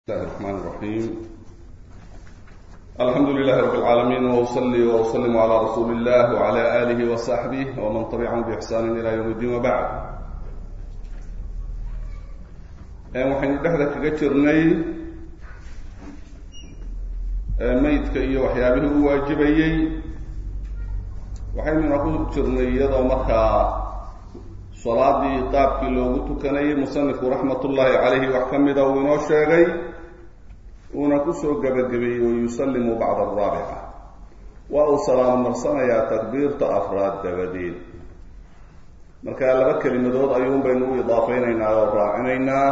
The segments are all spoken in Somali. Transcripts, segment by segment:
الله الرحمن الرحيم الحمد لله رب العالمين وأصلي وأسلم على رسول الله وعلى آله وصحبه ومن تبعهم بإحسان إلى يوم الدين وبعد waxaynu dhexda kaga jirnay maydka iyo waxyaabihii u waajibayey waxaynuna ku jirnay iyadoo markaa salaadii qaabkii loogu tukanayay musanifku raxmatullaahi calayhi wax ka mida uu inoo sheegay uuna kusoo gebagabeeyey wayusallimu bacda araabica waa uu salaamo marsanayaa takbiirta afraad dabadeed marka laba kelimadood ayuun baynu u idaafeynaynaa oo raacinaynaa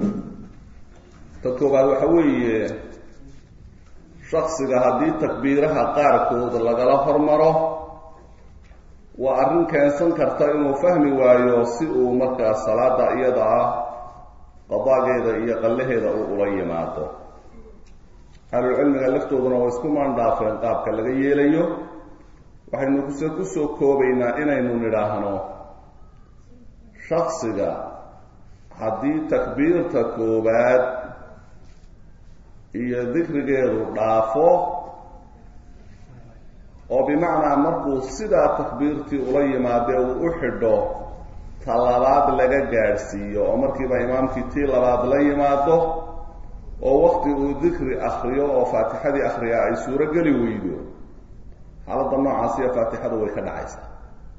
ta koobaad waxa weeye shaksiga haddii takbiiraha qaarkood lagala hormaro waa arrin keensan karta inuu fahmi waayo si uu markaa salaada iyada ah qadaageeda iyo qallaheeda uu ula yimaado ahlulcilmiga laftooduna waa isku maandhaafeen qaabka laga yeelayo waxaynu kuse kusoo koobaynaa inaynu nidhaahno shaksiga haddii takbiirta koobaad iyo dikrigeedu dhaafo oo bimacnaa markuu sidaa takbiirtii ula yimaadee uu u xidho ta labaad laga gaadhsiiyo oo markiiba imaamkii tii labaad la yimaado oo wakti uu dikri akriyo oo faatixadii akriyaa ay suuro geli weydo xaaladda noocaasiyo faatixadu way ka dhacaysaa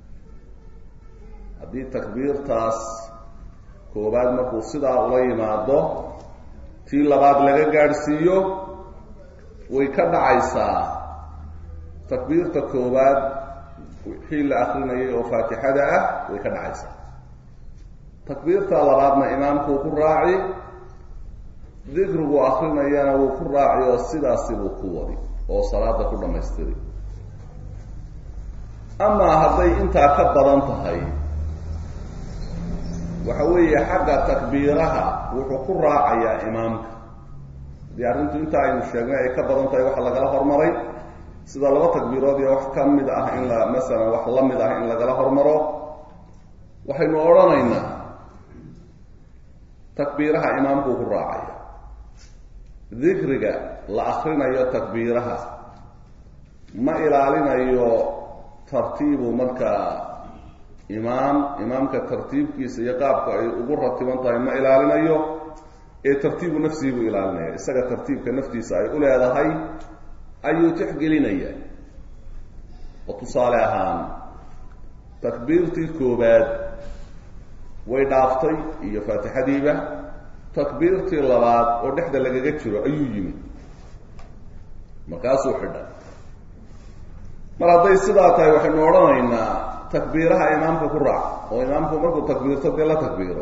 haddii takbiirtaas koobaad markuu sidaa ula yimaado tii labaad laga gaadhsiiyo way ka dhacaysaa takbiirta koowaad wixii la akrinayay oo faatixada ah way ka dhacaysaa takbiirta labaadna imaamkuu ku raaci dikrigu akrinayana wuu ku raaci oo sidaasi buu ku wadi oo salaada ku dhammaystiri amaa hadday intaa ka badan tahay waxa weeye xagga takbiiraha wuxuu ku raacayaa imaamka haddii arrintu intaa aynu sheegnay ay ka badan tahay waxa lagala hormaray sida laba takbiirood iyo wax ka mid ah in la masalan wax la mid ah in lagala hormaro waxaynu odhanaynaa takbiiraha imaamkuu ku raacaya dikriga la akrinayo takbiiraha ma ilaalinayo tartiibu markaa imaam imaamka tartiibkiisa iyo qaabka ay ugu ratiban tahay ma ilaalinayo ee tartiibu nafsihi buu ilaalinaya isaga tartiibka naftiisa ay u leedahay ayuu tixgelinaya oo tusaale ahaan takbiirtii koobaad way dhaaftay iyo faatixadiiba takbiirtii labaad oo dhexda lagaga jiro ayuu yimid markaasuu xidhay mar hadday sidaa tahay waxaynu odhanaynaa takbiiraha imaamka ku raac oo imaamku markuu takbiirto dee la takbiiro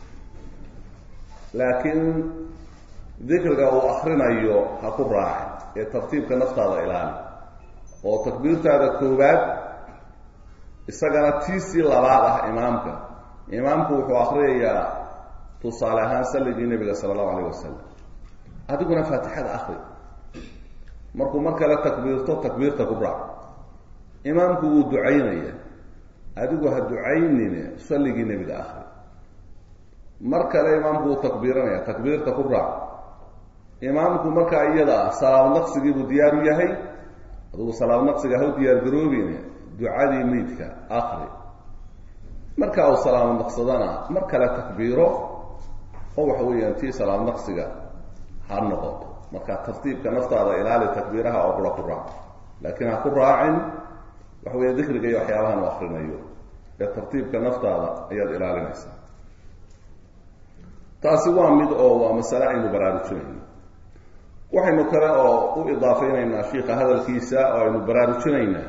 laakiin dikriga uu akrinayo ha ku raaci ee tartiibka naftaada ilaali oo takbiirtaada koobaad isagana tiisii labaad ah imaamka imaamku wuxuu akriyayaa tusaale ahaan salligii nebiga sala allahu alayh wasalam adiguna faatixada akri markuu mar kale takbiirto takbiirta ku raac imaamku wuu ducaynaya adigu ha ducaynine salligii nebiga akri mar kale imaamku wuu takbiiranaya takbiirta ku raac imaamku markaa iyada ah salaam naqsigiibuu diyaar u yahay adugu salaam naqsiga ha u diyaar garoobine ducadii meydka akri marka uu salaamo naqsadana mar kale takbiiro oo waxa weeyaan tii salaam naqsiga ha noqoto marka tartiibka naftaada ilaali takbiiraha oo kula ku raac laakiin ha ku raacin waxa weya dikriga iyo waxyaabahan u akrinayo ee tartiibka naftaada ayaad ilaalinaysaa taasi waa mid oo waa masale aynu baraarujinayno waxaynu kale oo u idaafeynaynaa shiika hadalkiisa oo aynu baraarujinaynaa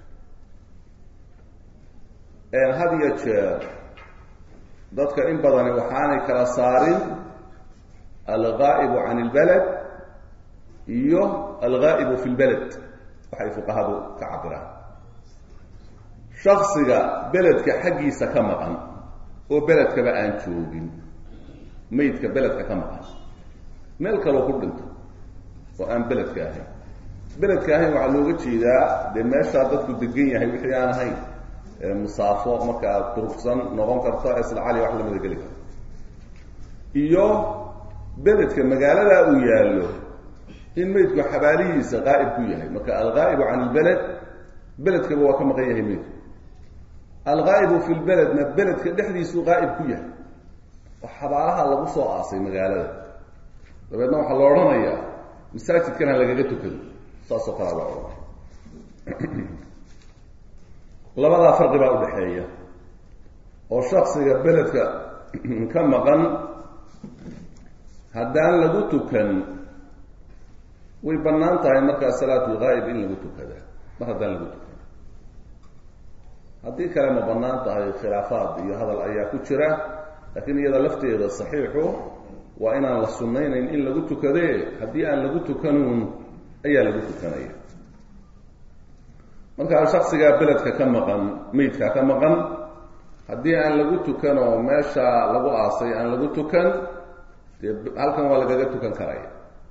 had iyo jeer dadka in badani waxaanay kala saarin algaa'ibu can ilbaled iyo algaa'ibu fi lbeled waxay fuqahadu ka cabiraan shaksiga beledka xaggiisa ka maqan oo beledkaba aan joogin maydka beledka ka maqan meel kaloo ku dhinto oo aan beledka ahayn beledka ahayn waxaa looga jeedaa dee meeshaa dadku degan yahay wixii aan ahayn musaafo markaa durugsan noqon karta isla cali wax lamida geli karta iyo beledka magaaladaa uu yaallo in meydku xabaalihiisa qaa'ib ku yahay marka alghaa'ibu can ilbeled beledkaba waa ka maqan yahay meydku alghaa'ibu fi lbeledna beledka dhexdiisuu qaa'ib ku yahay oo xabaalaha lagu soo aasay magaalada dabeedna waxaa la odhanayaa masaajidkan ha lagaga tukado saasoo kalea la odhanaya labadaa farqi baa udhaxeeya oo shaksiga beledka ka maqan haddaan lagu tukan way bannaan tahay markaa salaatulghaa'ib in lagu tukada mar haddaan lagu tukan haddii kale ma bannaan tahay khilaafaad iyo hadal ayaa ku jira laakiin iyada lafteeda saxiixu waa inaan la sunnaynayn in lagu tukadee haddii aan lagu tukanuun ayaa lagu tukanaya markaa shaksigaa beledka ka maqan meydka ka maqan haddii aan lagu tukan oo meesha lagu aasay aan lagu tukan dee halkan waa lagaga tukan karaya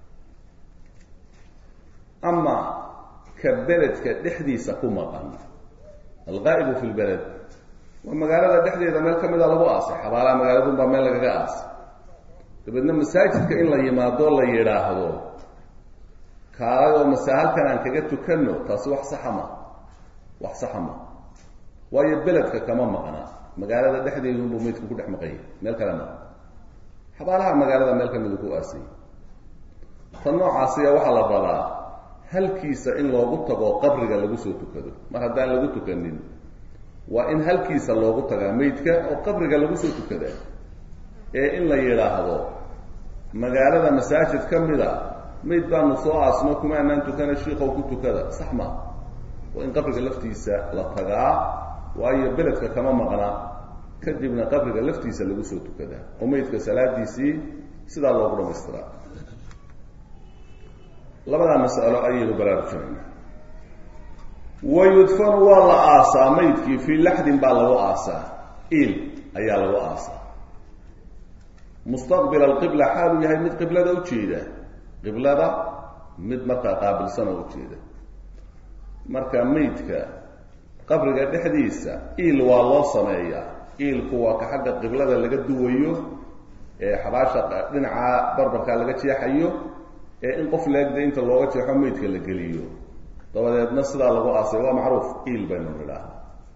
ama ka beledka dhexdiisa ku maqan alghaa'ibu fi lbeled waa magaalada dhexdeeda meel ka mida lagu aasay xabaalaha magaaladun baa meel lagaga aasay dabeedna masaajidka in la yimaado la yidhaahdo kaalayoo mase halkan aan kaga tukanno taasi wax saxa ma wax saxa ma waayo beledka kama maqna magaalada dhexdeedunbuu meydku ku dhex maqanya meel kale ma xabaalaha magaalada meel kamida ku aasay tan noocaasiya waxaa la rabaa halkiisa in loogu tago qabriga lagu soo tukado mar haddaan lagu tukanin waa in halkiisa loogu tagaa meydka oo qabriga lagu soo tukadaa ee in la yidhaahdo magaalada masaajid ka mida mayd baanu soo aasno kuma anaan tukana shiikow ku tukada sax ma waa in qabriga laftiisa la tagaa waayo beledka kama maqna kadibna qabriga laftiisa lagu soo tukadaa oo meydka salaadiisii sidaa loogu dhamaystiraa labadaa mas'alo ayaynu baraarujinayna wa yudfanu waa la aasaa maydkii fii laxdin baa lagu aasaa il ayaa lagu aasaa mustaqbil alqibla xaaluu yahay mid qiblada ujeeda qiblada mid markaa qaabilsan oo ujeeda marka meydka qabriga dhexdiisa iil waa loo sameeyaa iilku waa ka xagga qiblada laga duwayo ee xabaasha dhinaca barbarkaa laga jeexayo ee in qof leegda inta looga jeexo meydka la geliyo dabadeedna sidaa lagu aasay waa macruuf iil baynu nidhaah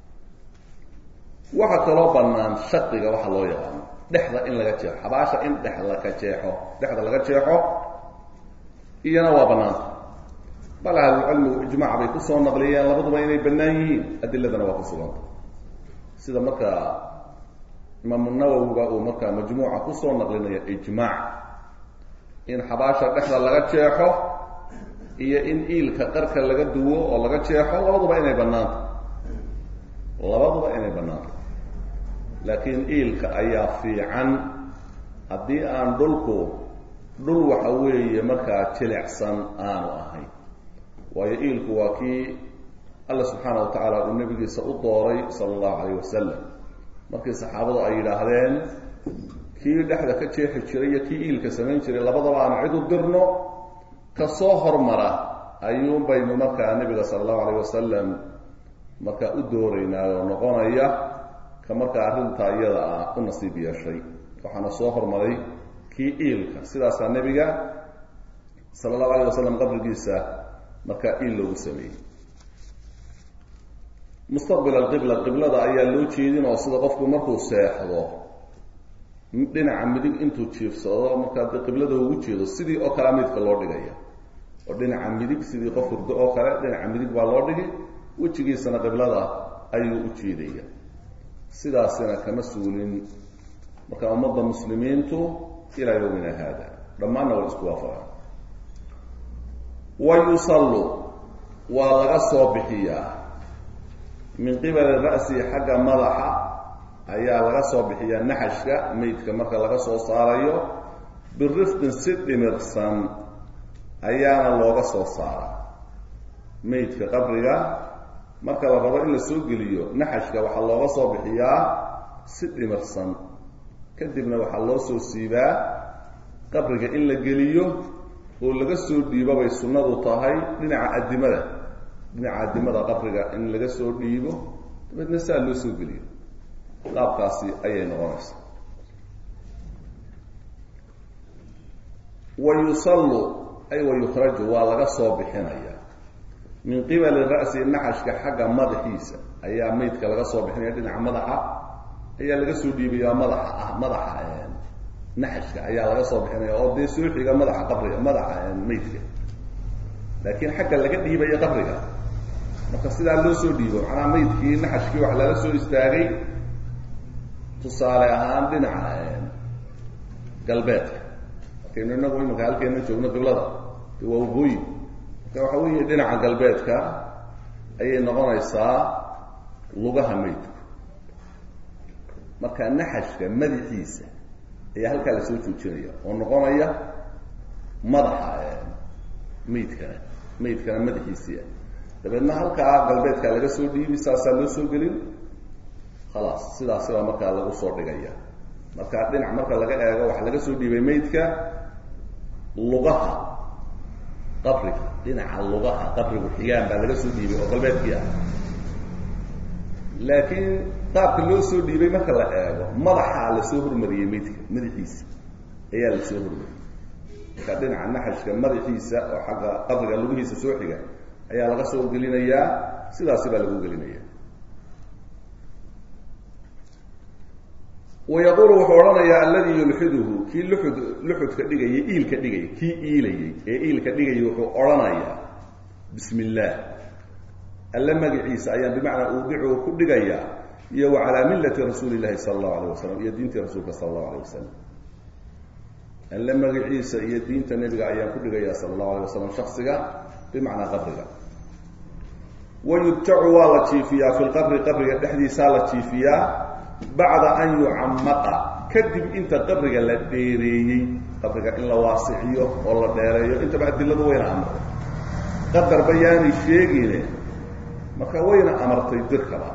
waxaa kaloo bannaan shaqiga waxa loo yaqaano dhexda in laga jeexo xabaasha in dhex laka jeexo dhexda laga jeexo iyana waa bannaanta bal ahlulcilmigu ijmaac bay kusoo naqliyeen labaduba inay bannaan yihiin adiladana waa ku suganta sida markaa imaamu nawowiba uu markaa majmuuca kusoo naqlinaya ijmaac in xabaasha dhexda laga jeexo iyo in iilka qarka laga duwo oo laga jeexo labaduba inay bannaanta labaduba inay bannaanta laakiin iilka ayaa fiican haddii aan dhulku dhul waxa weeye markaa jilicsan aanu ahayn waayo iilku waa kii alla subxaana wa tacaala uu nabigiisa u dooray sala allahu calayh wasalam markii saxaabadu ay yidhaahdeen kii dhexda ka jeexi jiray iyo kii iilka samayn jiray labadaba aanu cid u dirno kasoo hormara ayuun baynu markaa nabiga sala allahu calayh wasalam markaa u dooraynaa oo noqonaya ka markaa arrintaa iyada ah u nasiib yeeshay waxaana soo hormaray kii iilka sidaasaa nebiga sala allahu alayh wasalam qabrigiisa markaa iil loogu sameeyey mustaqbil alqibla qiblada ayaa loo jeedin oo sida qofku markuu seexdo dhinaca midig intuu jiifsado markaa dee qiblada ugu jeedo sidii oo kalea midka loo dhigaya oo dhinaca midig sidii qof hurdo oo kale dhinaca midig baa loo dhigi wejigiisana qiblada ayuu u jeedaya sidaasina kama suulin marka ummadda muslimiintu ilaa yowmina haada dhammaanna way isku waafaqaan wa yusallu waa laga soo bixiyaa min qibali ra'si xagga madaxa ayaa laga soo bixiyaa naxashka meydka marka laga soo saarayo birifqin si dhimirsan ayaana looga soo saara meydka qabriga marka la rabo in la soo geliyo naxashka waxaa looga soo bixiyaa si dhimirsan kadibna waxaa loo soo siibaa qabriga in la geliyo oo laga soo dhiibo bay sunnadu tahay dhinaca addimada dhinaca addimada qabriga in laga soo dhiibo dabeedna saa loo soo geliyo qaabkaasi ayay noqonaysaa wa yusallu ay wa yukhraju waa laga soo bixinaya min qibali ra'si naxashka xagga madaxiisa ayaa maydka laga soo bixinaya dhinaca madaxa ayaa laga soo dhiibaya madaxa ah madaxa naxashka ayaa laga soo bixinaya oo dee soo xiga madaxa qabriga madaxa maydka laakiin xagga laga dhiibaya qabriga marka sidaa loo soo dhiibo macnaha maydkii naxashkii wax lala soo istaagay tusaale ahaan dhinaca galbeedka markaynu inagu imanka halkeena joogno qiblada de waa wabooyi marka waxa weeye dhinaca galbeedka ayay noqonaysaa lugaha maydku marka naxashka madaxiisa ayaa halkaa lasoo joojinaya oo noqonaya madaxa maydkana maydkana madaxiisii ah dabeedna halkaa galbeedka laga soo dhiibi saasaa loo soo gelin khalaas sidaasi baa markaa lagu soo dhigaya marka dhinac marka laga eego waxaa laga soo dhiibay maydka lugaha qabriga dhinaca lugaha qabrigu xigaan baa laga soo dhiibay oo galbeedkii ah laakiin qaabka loo soo dhiibay marka la eego madaxaa lasoo hormariyey maydka madaxiisa ayaa lasoo hormariyey marka dhinaca naxashka madaxiisa oo xagga qabriga lugihiisa soo xiga ayaa laga soo gelinayaa sidaasi baa lagu gelinaya wayaqulu wuxuu odhanayaa alladii yulxiduhu kii luxud luxudka dhigayay iilka dhigayay kii iilayay ee iilka dhigayay wuxuu odhanayaa bismi illaah alle magaciisa ayaan bimacnaa uudicu ku dhigayaa iyo wa calaa millati rasuuli illahi sala allahu alayh wasalam iyo diintii rasuulka sala allahu alayh wasalam alle magaciisa iyo diinta nebiga ayaan ku dhigayaa sala allahu alayh wasalam shaksiga bimacnaa qabriga wayudtacu waa la jiifiyaa fi lqabri qabriga dhexdiisaa la jiifiyaa bacda an yucamaqa kadib inta qabriga la dheereeyey qabriga in la waasiciyo oo la dheereeyo intaba adiladu wayna amartay qadarba yaanay sheegine marka wayna amartay dirkaba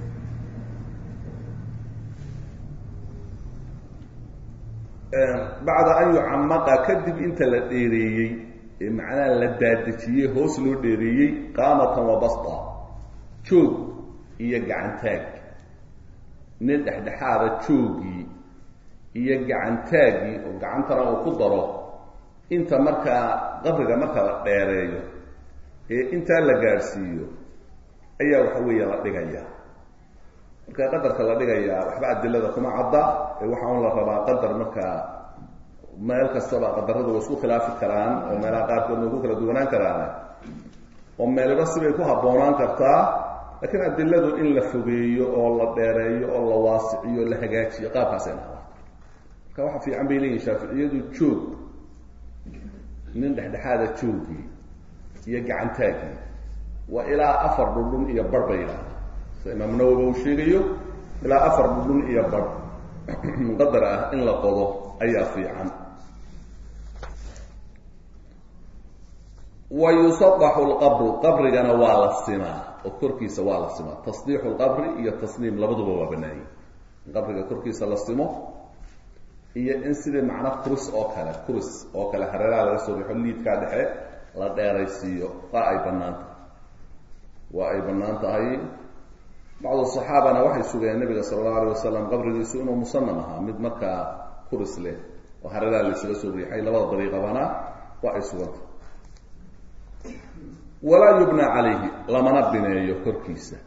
bacda an yucamaqa kadib inta la dheereeyey ee macnaha la daadejiyey hoos loo dheereeyey qaamatan wa basta joog iyo gacantaag nin dhexdhexaada joogii iyo gacantaaggii oo gacantana uu ku daro inta markaa qabriga marka la dheereeyo ee intaa la gaadhsiiyo ayaa waxa weeye la dhigayaa marka qadarka la dhigayaa waxba adilada kuma cadda ee waxa un la rabaa qadar markaa meel kastaba qadaradu way isku khilaafi karaan oo meelaha qaarkood way ku kala duwanaan karaan oo meeliba sibay ku habboonaan kartaa laakiin adiladu in la fogeeyo oo la dheereeyo oo la waasiciyo o la hagaajiyo qaabkaasay naqda marka waxa fiican bay leeyihin shaaficiyadu joog nin dhexdhexaada joogii iyo gacantaagii waa ilaa afar dhudhun iyo bar bay yidhaahdaa sida imaam nawowi uu sheegayo ilaa afar dhudhun iyo bar qadar ah in la qodo ayaa fiican wa yusadaxu lqabru qabrigana waa la simaa oo korkiisa waa la simaa tasdiixu lqabri iyo tasniim labaduba waa banaayey in qabriga korkiisa la simo iyo in sidii macno kuris oo kale kuris oo kale hareeraha laga soo rixo liidkaa dhexe la dheeraysiiyo waa ay bannaan tahay waa ay bannaan tahay bacdu saxaabana waxay sugayeen nabiga sala allahu alayh wasalam qabrigiisu inuu musanam ahaa mid markaa kuris leh oo hareeraha laysaga soo riixay labada dariiqabana waa ay sugantah walaa yubna calayhi lamana bineeyo korkiisa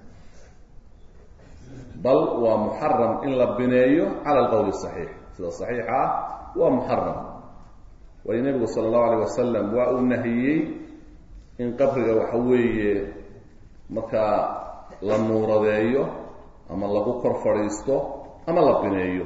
bal waa muxaram in la bineeyo cala alqowli saxiix sida saxiixa ah waa muxaram waayo nebigu sala allahu alayh wasalam waa uu nahiyey in qabriga waxa weeye markaa la nuuradeeyo ama lagu kor fadhiisto ama la bineeyo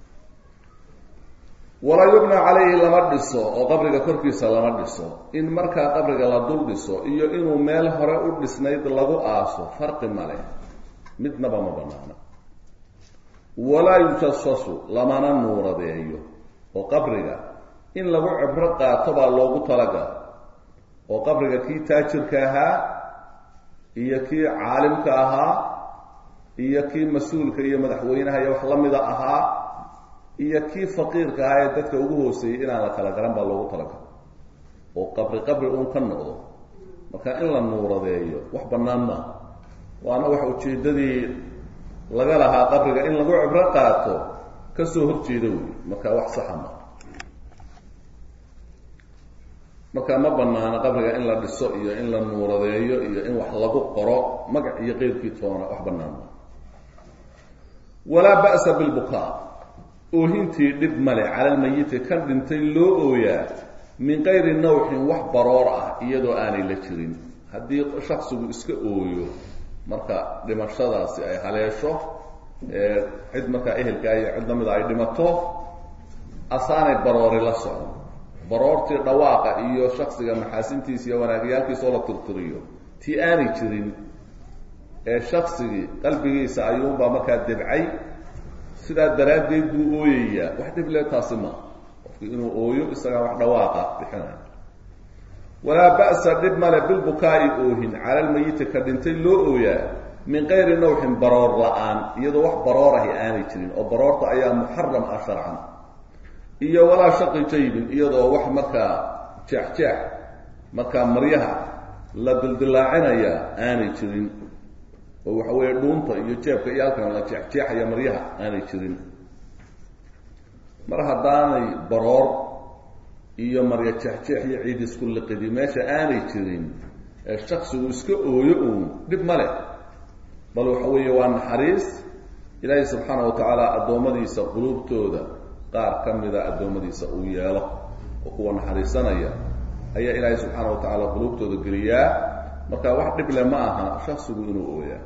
walaa yubna calayhi lama dhiso oo qabriga korkiisa lama dhiso in markaa qabriga la dul dhiso iyo inuu meel hore u dhisnayd lagu aaso farqi male midnaba ma banaana walaa yujasasu lamana nuuradeeyo oo qabriga in lagu cibro qaato baa loogu talagala oo qabriga kii taajirka ahaa iyo kii caalimka ahaa iyo kii mas-uulka iyo madaxweynaha iyo wax la mida ahaa iyo kii faqiirka ahaa ee dadka ugu hooseeyey inaan la kala garan baa loogu talagalo oo qabri qabri uun ka noqdo marka in la nuuradeeyo wax bannaan maaha waana wax ujeeddadii laga lahaa qabriga in lagu cibro qaato kasoo horjeeda wey marka wax saxa maaha marka ma banaano qabriga in la dhiso iyo in la nuuradeeyo iyo in wax lagu qoro magac iyo qeyrkii toona wax banaano walaa ba'sa bilbukaa oohintii dhib male cala lmayiti kan dhintay loo ooyaa min kayri nawxin wax baroor ah iyadoo aanay la jirin haddii shaksigu iska ooyo marka dhimashadaasi ay haleesho cid markaa ehelkaa iyo cid lamida ay dhimato asaanay baroori la socon baroortii dhawaaqa iyo shaksiga maxaasintiisa iyo wanaagyaalkiisaoo la tirtiriyo tii aanay jirin ee shaksigii qalbigiisa ayuunbaa markaa debcay sidaa daraaddeed buu ooyayaa wax dhib le taasi maa qofki inuu ooyo isagaa wax dhawaaqa bixinaya walaa ba'sa dhib male bilbukaa'i oohin cala lmayiti ka dhintay loo ooyaa min kayri nawxin baroor la-aan iyadoo wax baroor ahi aanay jirin oo baroorta ayaa muxaram ah sharcan iyo walaa shaqi jaybin iyadoo wax markaa jeexjeex markaa maryaha la dildilaacinaya aanay jirin oo waxa weeye dhuunta iyo jeebka iyo halkan la jeexjeexaya maryaha aanay jirin mar haddaanay baroor iyo marya jeexjeex iyo ciid isku liqidi meesha aanay jirin ee shaksigu iska ooyo uun dhib ma leh bal waxa weeye waa naxariis ilaahay subxaana wa tacaala addoommadiisa quluubtooda qaar ka mida addoommadiisa uu yeelo oo kuwa naxariisanaya ayaa ilaahay subxaana wa tacaala quluubtooda geliyaa marka wax dhible ma aha shaksigu inuu ooyaa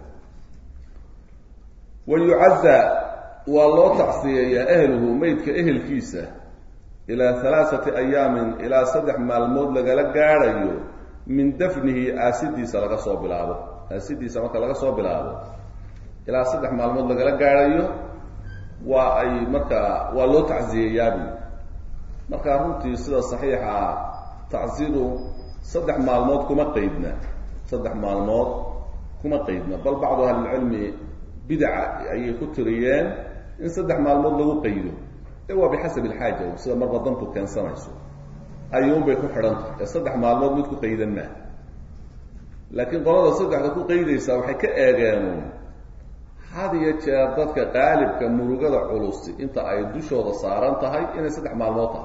wa yucazza waa loo tacsiyeeyaa ehluhu meydka ehelkiisa ilaa halaaثati ayaamin ilaa saddex maalmood lagala gaadhayo min dafnihi aasidiisa laga soo bilaabo aasidiisa marka laga soo bilaabo ilaa saddex maalmood lagala gaadhayo waa ay markaa waa loo tacsiyeeyaabu markaa runtii sida saxiixa ah tacsidu saddex maalmood kuma qeydna saddex maalmood kuma qeydna bal bacdu ahlilcilmi bidaca ayay ku tiriyeen in saddex maalmood lagu qaydo ee waa bixasab ilxaaja sida marba dantu keensanayso ayuunbay ku xidhantah ee saddex maalmood mid ku qaydan maa laakiin qolada saddexda ku qaydaysaa waxay ka eegeen had iyo jeer dadka qaalibka murugada culusi inta ay dushooda saaran tahay inay saddex maalmood tahay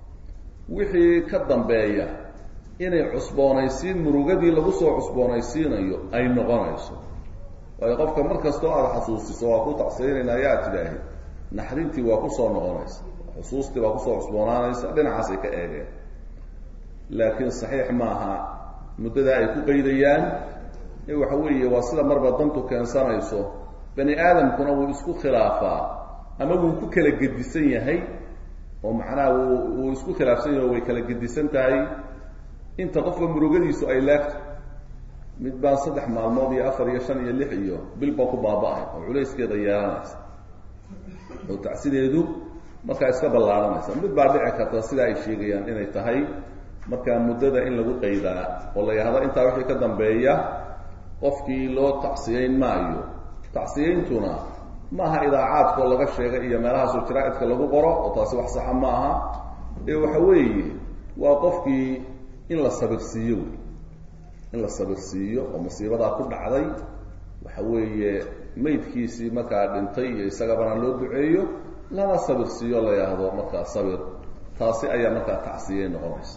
wixii ka dambeeya inay cusboonaysiin murugadii lagu soo cusboonaysiinayo ay noqonayso waayo qofka mar kastoo aada xasuusiso waa ku tacsiinayna ayaa tidhaahi naxdintii waa kusoo noqonaysa xusuustii waa kusoo cusboonaanaysa dhinacaasay ka eegeen laakiin saxiix maaha muddadaa ay ku qaydayaan ee waxa weeye waa sida marba dantu keensanayso bani aadamkuna wuu isku khilaafaa ama wuu ku kala gedisan yahay oo macnaha wuu wuu isku khilaafsan yahay oo way kala gedisan tahay inta qofka murugadiisu ay laagto mid baan saddex maalmood iyo afar iyo shan iyo lix iyo bil baa ku baaba-ay oo culayskeeda yeelanaysa oo tacsideedu markaa iska ballaaranaysa mid baa dhici karta sidaa ay sheegayaan inay tahay markaa muddada in lagu qaydaa oo la yidhahdo intaa wixii ka dambeeya qofkii loo tacsiyeyn maayo tacsiyeyntuna maaha idaacaadkoo laga sheegay iyo meelahaasoo jaraa-idka lagu qoro oo taasi wax saxa ma aha ee waxa weeye waa qofkii in la sabirsiiyo wey in la sabirsiiyo oo musiibadaa ku dhacday waxa weeye maydkiisii markaa dhintay iyo isagabana loo duceeyo lana sabirsiiyo la yidhaahdo markaa sabir taasi ayaa markaa tacsiyey noqonaysa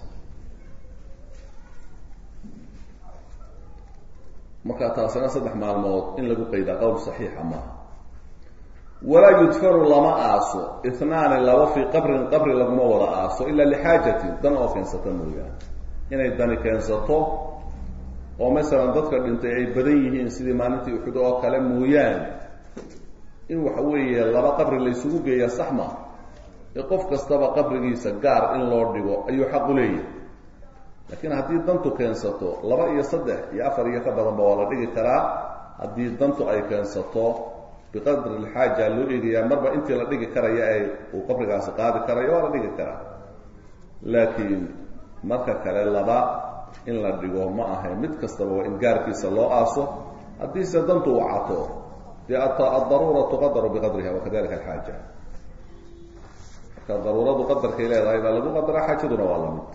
markaa taasina saddex maalmood in lagu qaydaa qowl saxiixa maaha walaa yudfanu lama aaso itnaani laba fii qabrin qabri laguma wada aaso ilaa lixaajatin dan oo keensata mooyaane inay dani keensato oo masalan dadka dhintay ay badan yihiin sidii maalintii uxud oo kale mooyaane in waxa weeye laba qabri laysugu geeyaa sax maaha ee qof kastaba qabrigiisa gaar in loo dhigo ayuu xaq u leeyahay laakiin haddii dantu keensato laba iyo saddex iyo afar iyo ka badanba waa la dhigi karaa haddii dantu ay keensato biqadri lxaaja loo eegayaa marba intii la dhigi karaya ee uu qabrigaasi qaadi karayo waa la dhigi karaa laakiin marka kale laba in la dhigo ma ahayn mid kastaba waa in gaarkiisa loo aaso haddiise dantu wacato dee addaruura tuqadaru biqadriha wakadalika alxaaja marka daruuradu qadarkay leedahay baa lagu qadaraa xaajaduna waa lamid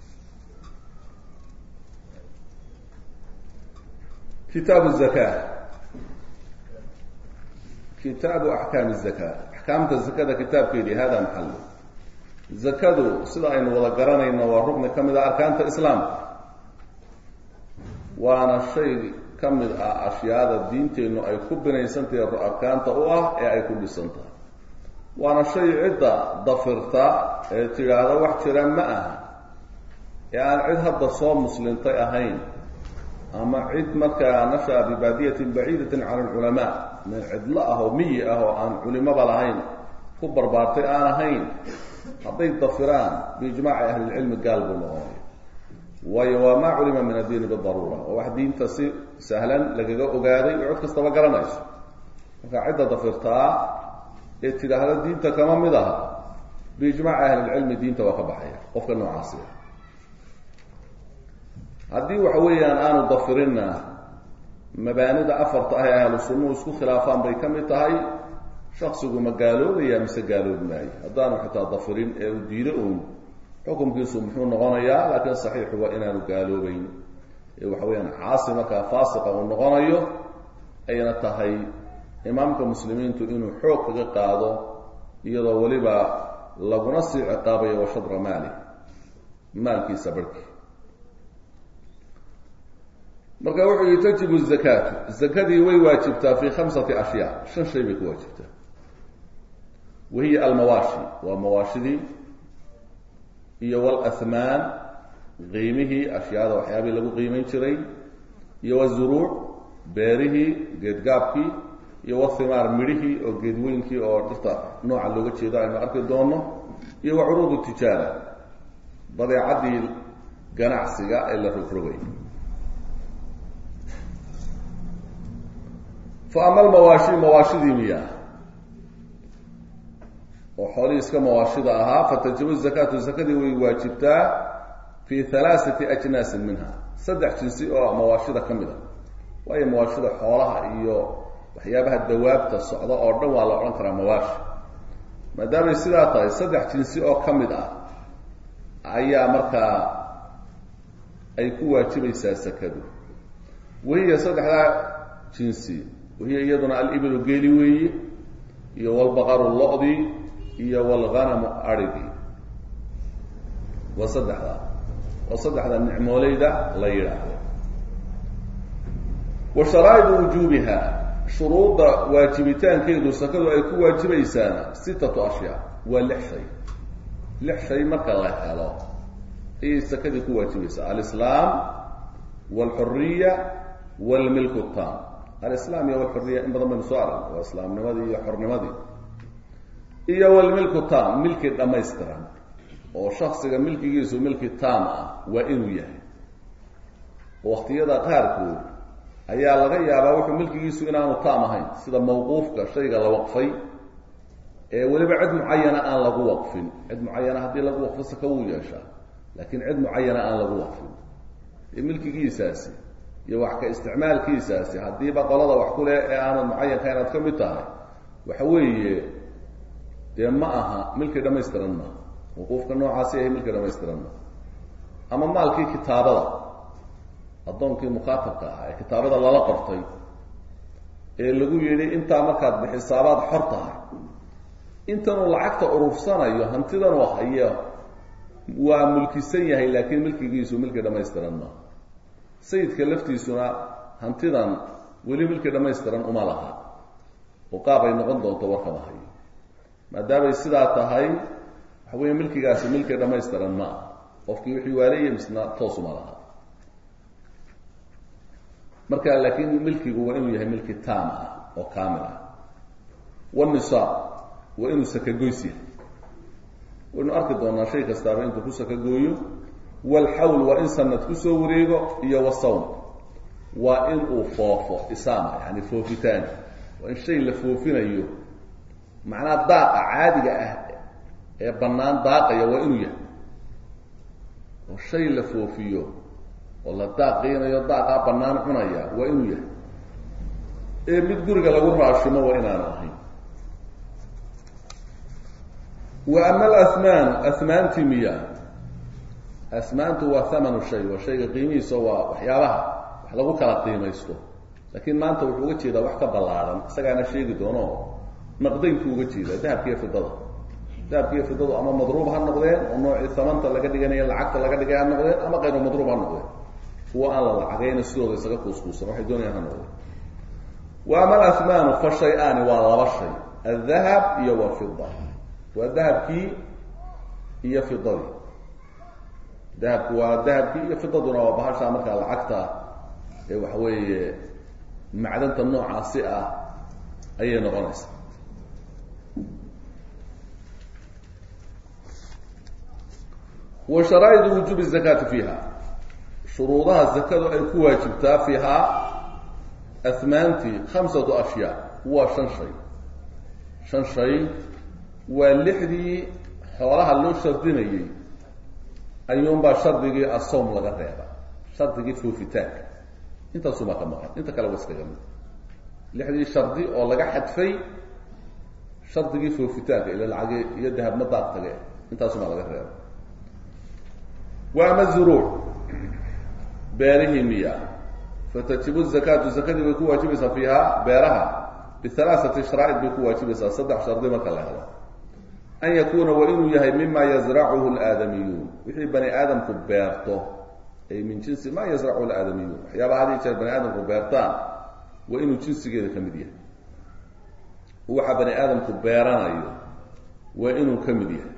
kitaabu zaka kitaabu axkaam zaka axkaamta zakada kitaabkeedii hada maxalo zakadu sida aynu wada garanayno waa rugni ka mid ah arkaanta islaamka waana shay ka mid ah ashyaada diinteennu ay ku binaysantahay arkaanta u ah ee ay ku dhisan tahay waana shay cidda dafirta ee tidhaahda wax jira ma aha ee aan cid hadda soo muslintay ahayn ama cid markaa nasha-a bibaadiyatin baciidatin cala alculamaa meel cidlo ah oo miyi ah oo aan culimaba lahayn ku barbaartay aan ahayn hadday dafiraan biijmaaci ahlilcilmi gaal buu noqonay waayo waa maa culima min addiini bidaruura oo wax diinta si sahlan lagaga ogaaday oo cod kastaba garanayso marka cidda dafirtaa ee tidhaahda diinta kama mid aha biijmaaci ahlilcilmi diinta waa ka baxaya qofka noocaasi haddii waxa weeyaan aanu dafirinna mabaanida afarta ah ee ahlu sunnuhu isku khilaafaan bay ka mid tahay shaksigu ma gaaloobaya mise gaaloobi maayo haddaanu xitaa dafirin ee uu diido uun xukumkiisu muxuu noqonayaa laakiin saxiixu waa inaanu gaaloobeyn ee waxa weeyaan caasi markaa faasiqa uu noqonayo ayna tahay imaamka muslimiintu inuu xoog kaga qaado iyadoo weliba laguna sii ciqaabayo wa shadra maali maalkiisa barhkii marka wuxuu yihi tajibu zakaatu zakadii way waajibtaa fi khamsati ashyaa shan shay bay ku waajibtaa wahiya almawaashi waa mawaashidii iyo walahmaan qiimihii ashyaada waxyaabihii lagu qiimayn jiray iyo wazuruuc beerihii geedgaabkii iyo wathimaar midhihii oo geedweynkii oo dhirta nooca looga jeedo aynu arki doono iyo wa curuudu tijaara badeecadii ganacsiga ee la rogrogay fa ama almawaashi mawaashidii miyaa oo xoolihii iska mawaashida ahaa fatajibu zakaatu zakadii way waajibtaa fi halaaثati ajnaasin minha saddex jinsi oo mawaashida ka mid a waayo mawaashida xoolaha iyo waxyaabaha dawaabta socda oo dhan waa la odhan karaa mawaashi maadaamay sidaa tahay saddex jinsi oo ka mid ah ayaa markaa ay ku waajibaysaa sakadu wahiya saddexdaa jinsi wahiya iyaduna alibilu geeli weeyi iyo walbaqaru lo-dii iyo walghanamu arigii waa saddexdaa waa saddexda nicmooleyda la yidhaahdo wa sharaa'idu wujuubiha shuruudda waajibitaankeedu sakadu ay ku waajibaysaana sitatu ashyaa waa lix shay lix shay marka la helo ayay sakadii ku waajibaysaa alislaam walxuriya walmilku tam alislaam iyo walxuriya in badan baynu soo aragna waa islaamnimadii iyo xornimadii iyo walmilku tam milki dhammaystiran oo shaksiga milkigiisu milki tam ah waa inuu yahay waqtiyada qaarkood ayaa laga yaabaa wuxuu milkigiisu inaanu taam ahayn sida mawquufka shayga la waqfay ee weliba cid mucayana aan lagu waqfin cid mucayana haddii lagu waqfo saka wuu yeeshaa laakiin cid mucayana aan lagu waqfin ee milkigiisaasi iyo wax ka isticmaalkiisaasi haddiiba qolada wax ku leh ee aanad mucayanka inaad ka mid tahay waxa weeye dee ma aha milki dhamaystiran ma wuquufka noocaasi ahay milki dhamaystiran ma ama maalkii kitaabada addoonkii mukaatabka ahaa ee kitaabada lala qortay ee lagu yidhi intaa markaad bixisaabaad xor tahay intanuu lacagta urufsanayo hantidanuu hayo waa mulkisan yahay laakiin milkigiisu milki dhamaystiran ma sayidka laftiisuna hantidan weli milki dhamaystiran uma laha oo qaab ay noqon doonto warkama hayo maadaamay sidaa tahay waxa weeye milkigaasi milki dhamaystiran ma ah qofkii wixii waaleeyay misna toosuma laha marka laakiin milkigu waa inuu yahay milki taam ah oo kaamil ah wanisaab waa inuu sakagoys yahay waynu arki doonaa shay kastaaba intuu ku sakagooyo walxawl waa in sanad kusoo wareego iyo wasawm waa in uu foofo isaama yani foofitaan waa in shay la foofinayo macnaha daaqa caadiga ah ee bannaan daaqaya waa inuu yahay oo shay la foofiyo oo la daaqaynayo daaqaa bannaan cunaya waa inuu yahay ee mid guriga lagu raashimo waa inaanu ahayn wa ama alasmaan asmaantii miya asmaantu waa thamanu shay waa shayga qiimihiisa waa waxyaabaha wax lagu kala qiimaysto laakiin maanta wuxuu uga jeedaa wax ka ballaaran isagaana sheegi doono naqdaynku uga jeedaa dahabkiiyo fidada dahabki iyo fidadu ama madruub ha noqdeen oo noocii samanta laga dhiganaya lacagta laga dhigay ha noqdeen ama qayru madruub ha noqdeen kuwa aan la lacagayna sidooda isaga kuuskuusan waxay doonayaan ha noqdeen wa ama alasmaanu fa shay-aani waa laba shay aldahab iyo walfida waa dahabkii iyo fidadii dahabku waa dahabkii iyo fidaduna waa bahashaa markaa lacagta ee waxa weeye macdanta noocaasi ah ayay noqonaysaa wa sharaa'idu wujuubi zakaati fiiha shuruudaha zakadu ay ku waajibtaa fiihaa asmaantii khamsatu ashyaa waa shan shay shan shay waa lixdii xoolaha loo shardinayey ayuunbaa shardigii asawm laga reeba shardigii foofitaanka intaasumaa ka maqan inta kale waa iskaga mid lixdii shardi oo laga xadfay shardigii foofitaanka ila lacagi iyo dahabma daaq tage intaasumaa laga reeba wa ama zuruuc beerihii miya fatajibu zakaatu zakadii bay ku waajibaysaa fiiha beeraha bihalaaثati sharaa'id bay ku waajibaysaa saddex shardi marka la helo an yakuuna waa inuu yahay mima yazracuhu اlaadamiyuun wixii bani aadamku beerto ay min jinsi ma yazracuhu اlaadamiyuun waxyaaba had iyo jeer bani aadamku beertaan waa inuu jinsigeeda ka mid yahay waxa bani aadamku beeranayo waa inuu ka mid yahay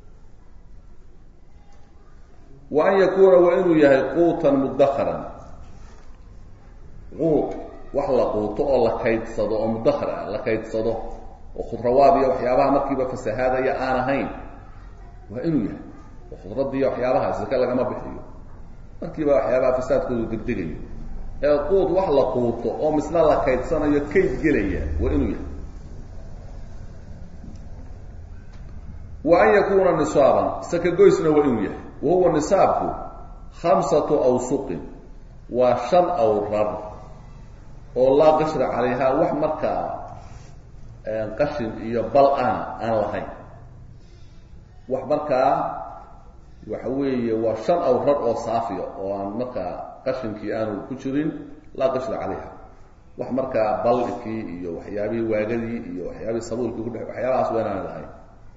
wa an yakuuna waa inuu yahay quutan mudakaran quut wax la quuto oo la kaydsado oo mudakar ah la kaydsado oo khudrawaad iyo waxyaabaha markiiba fasahaadaya aan ahayn waa inuu yahay oo khudraddiiyo waxyaabaha sake lagama bixiyo markiiba waxyaabaha fasaadkoodu degdegayo ee quut wax la quuto oo misna la kaydsanayo kayd gelaya waa inuu yahay wa an yakuuna nisaaban sakagoysna waa inuu yahay wa huwa nisaabku khamsatu awsuqin waa shan awrar oo laa qashra calayha wax markaa qashin iyo bal aan aan lahayn wax markaa waxa weeye waa shan awrar oo saafiya oo aan markaa qashinkii aanu ku jirin laa qashra calayha wax markaa balkii iyo waxyaabihii waagadii iyo waxyaabihii sabuulkii kudhe waxyaabahaas waa inaan lahayn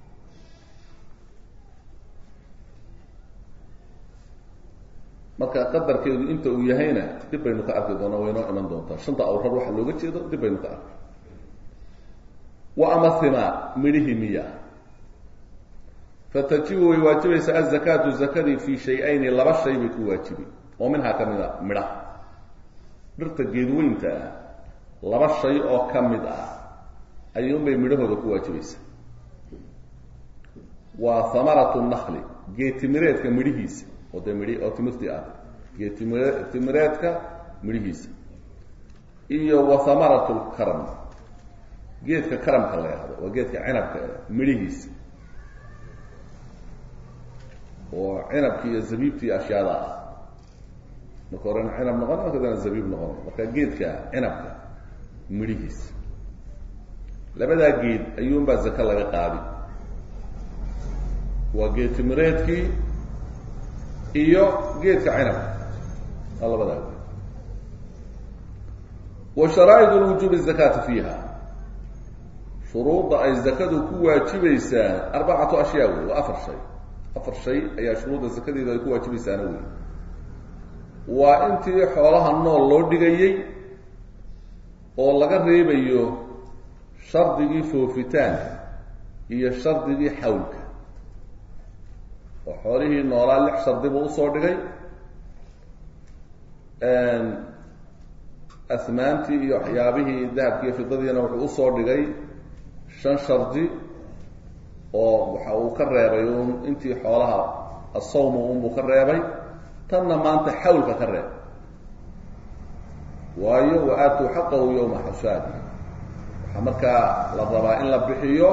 marka qadarkeedu inta uu yahayna dib baynu ka arki doonaa waynoo iman doontaa shanta awrar waxa looga jeedo dib baynu ka arki wa ama himaar midhihii miya fatajibu way waajibaysaa azakaatu zakadii fii shay-ayni laba shay bay ku waajibi oo minhaa ka mid a midhaha dhirta geedweynta ah laba shay oo ka mid ah ayuunbay midhahooda ku waajibaysaa waa hamaratu nakli geetimireedka midhihiisa oo dee midhi oo timirtii ah geetimire timireedka midhihiisa iyo wa hamaratu lkaram geedka karamka la yahdo waa geedka cinabka midhihiisa oo cinabki iyo zabiibtii ashyaada ah marka horena cinab noqon marka dana zabiib noqon marka geedka cinabka midhihiisa labadaa geed ayuunbaa zake laga qaadi waa geed timireedkii iyo geedka cinabka waa labadaa geed wa sharaaid lwujuubi zakaati fiiha shuruudda ay zakadu ku waajibaysaa arbacatu ashyaa wey waa afar shay afar shay ayaa shuruudda zakadeedu ay ku waajibaysaana wey waa intii xoolaha nool loo dhigayey oo laga reebayo shardigii foofitaanka iyo shardigii xawlka oo xoolihii noolaa lix shardi buu usoo dhigay asmaantii iyo waxyaabihii dahabki iyo fidadiina wuxuu usoo dhigay shan shardi oo waxa uu ka reebay un intii xoolaha asawma unbuu ka reebay tanna maanta xawlka ka reeb waayo wa aatuu xaqahu yowma xasaadi waxaa markaa la rabaa in la bixiyo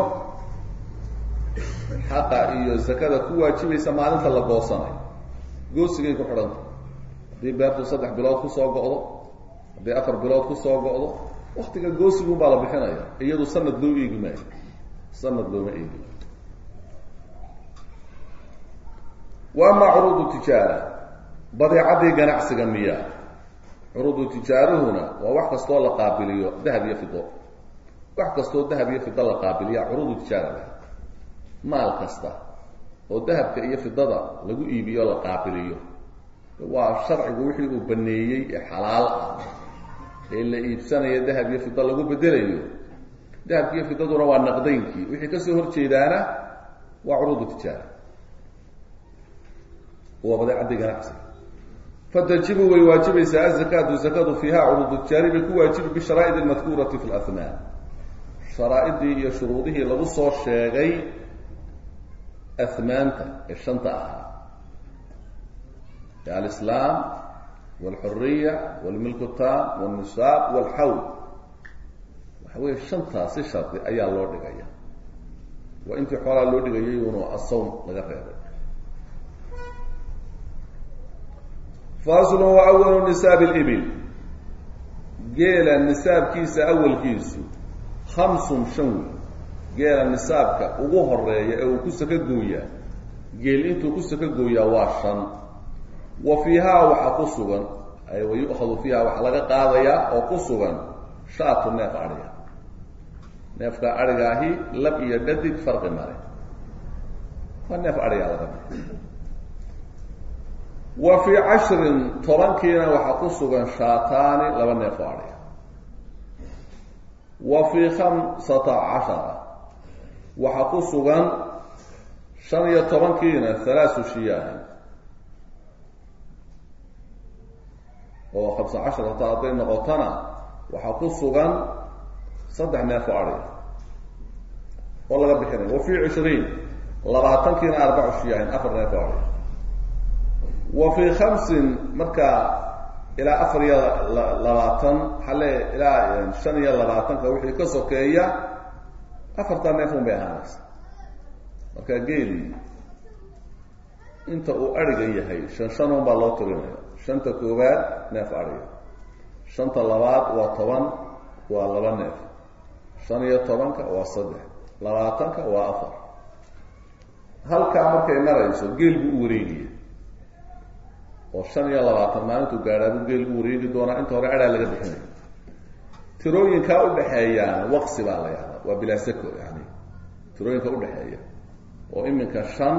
xaqa iyo zakada ku waajibaysa maalinta la goosanayo goosigay ku xidhanta haddii beertu saddex bilood kusoo go'do haddii afar bilood kusoo go'do waktiga goosigun baa la bixinaya iyadu sanad loo eegi maayo sanad looma eegi wa ama curuudu tijaara badeecadii ganacsiga miya curuudu tijaarahuna waa wax kastoo la qaabiliyo dahab iyo fido wax kastoo dahab iyo fido la qaabiliya curuudu tijaara leh maal kasta oo dahabka iyo fidada lagu iibiyo la qaabiliyo waa sharcigu wixii uu baneeyey ee xalaal ah ee la iibsanayo dahab iyo fido lagu bedelayo dahabki iyo fidaduna waa naqdaynkii wixii kasoo horjeedaana waa curuudu tijaara waa badeecadii ganacsi fatajibu way waajibaysaa azakaatu zakadu fiiha curuudu tijaari bay ku waajibi bisharaaid almadkuurati fi lahmaan sharaaidii iyo shuruudihii lagu soo sheegay ahmaanta ee shanta ahaa alislaam walxuriya walmilku tam walnisaab walxawl waxa weeye shantaas si shardi ayaa loo dhigaya waa intii xoolaa loo dhigayay unu asawm laga reebay faslu wa awalu nisaabi libil geela nisaabkiisa awalkiisu khamsun shan wey geela nisaabka ugu horeeya ee uu ku saka gooyaa geel intuu ku saka gooyaa waa shan wa fiihaa waxaa ku sugan ay wa yu'khadu fiiha waxaa laga qaadayaa oo ku sugan shaatu neef adhiga neefka adhiga ahi lab iyo dhadig farqi male waa neef adhigaa laga wa fii cashrin tobankiina waxaa ku sugan shaataani laba neef oo adhiga wa fii khamsata cashara waxaa ku sugan shan iyo tobankiina halaasu shiyaahin oo khamsa casharata hadday noqotona waxaa ku sugan saddex neef oo adhiga oo laga bixinaya wa fii cishriin labaatankiina arbacu shiyaahin afar neef oo adhiga wa fii khamsin markaa ilaa afar iyo labaatan xale ilaa shan iyo labaatanka wixii ka sokeeya afartaa neef un bay ahaanaysa marka geeli inta uu adhiga yahay shan shan un baa loo tirinaya shanta koowaad neef adhiga shanta labaad waa toban waa laba neef shan iyo tobanka waa saddex labaatanka waa afar halkaa markay marayso geel buu u wareegaya oo shan iyo labaatan maalintuu gaadhaabuu geel u wareegi doonaa inta hore adhaa laga bixinaya tirooyinkaa udhaxeeyaana waqsi baa la yahdaa waa bilaasako yani tirooyinka udhaxeeya oo iminka shan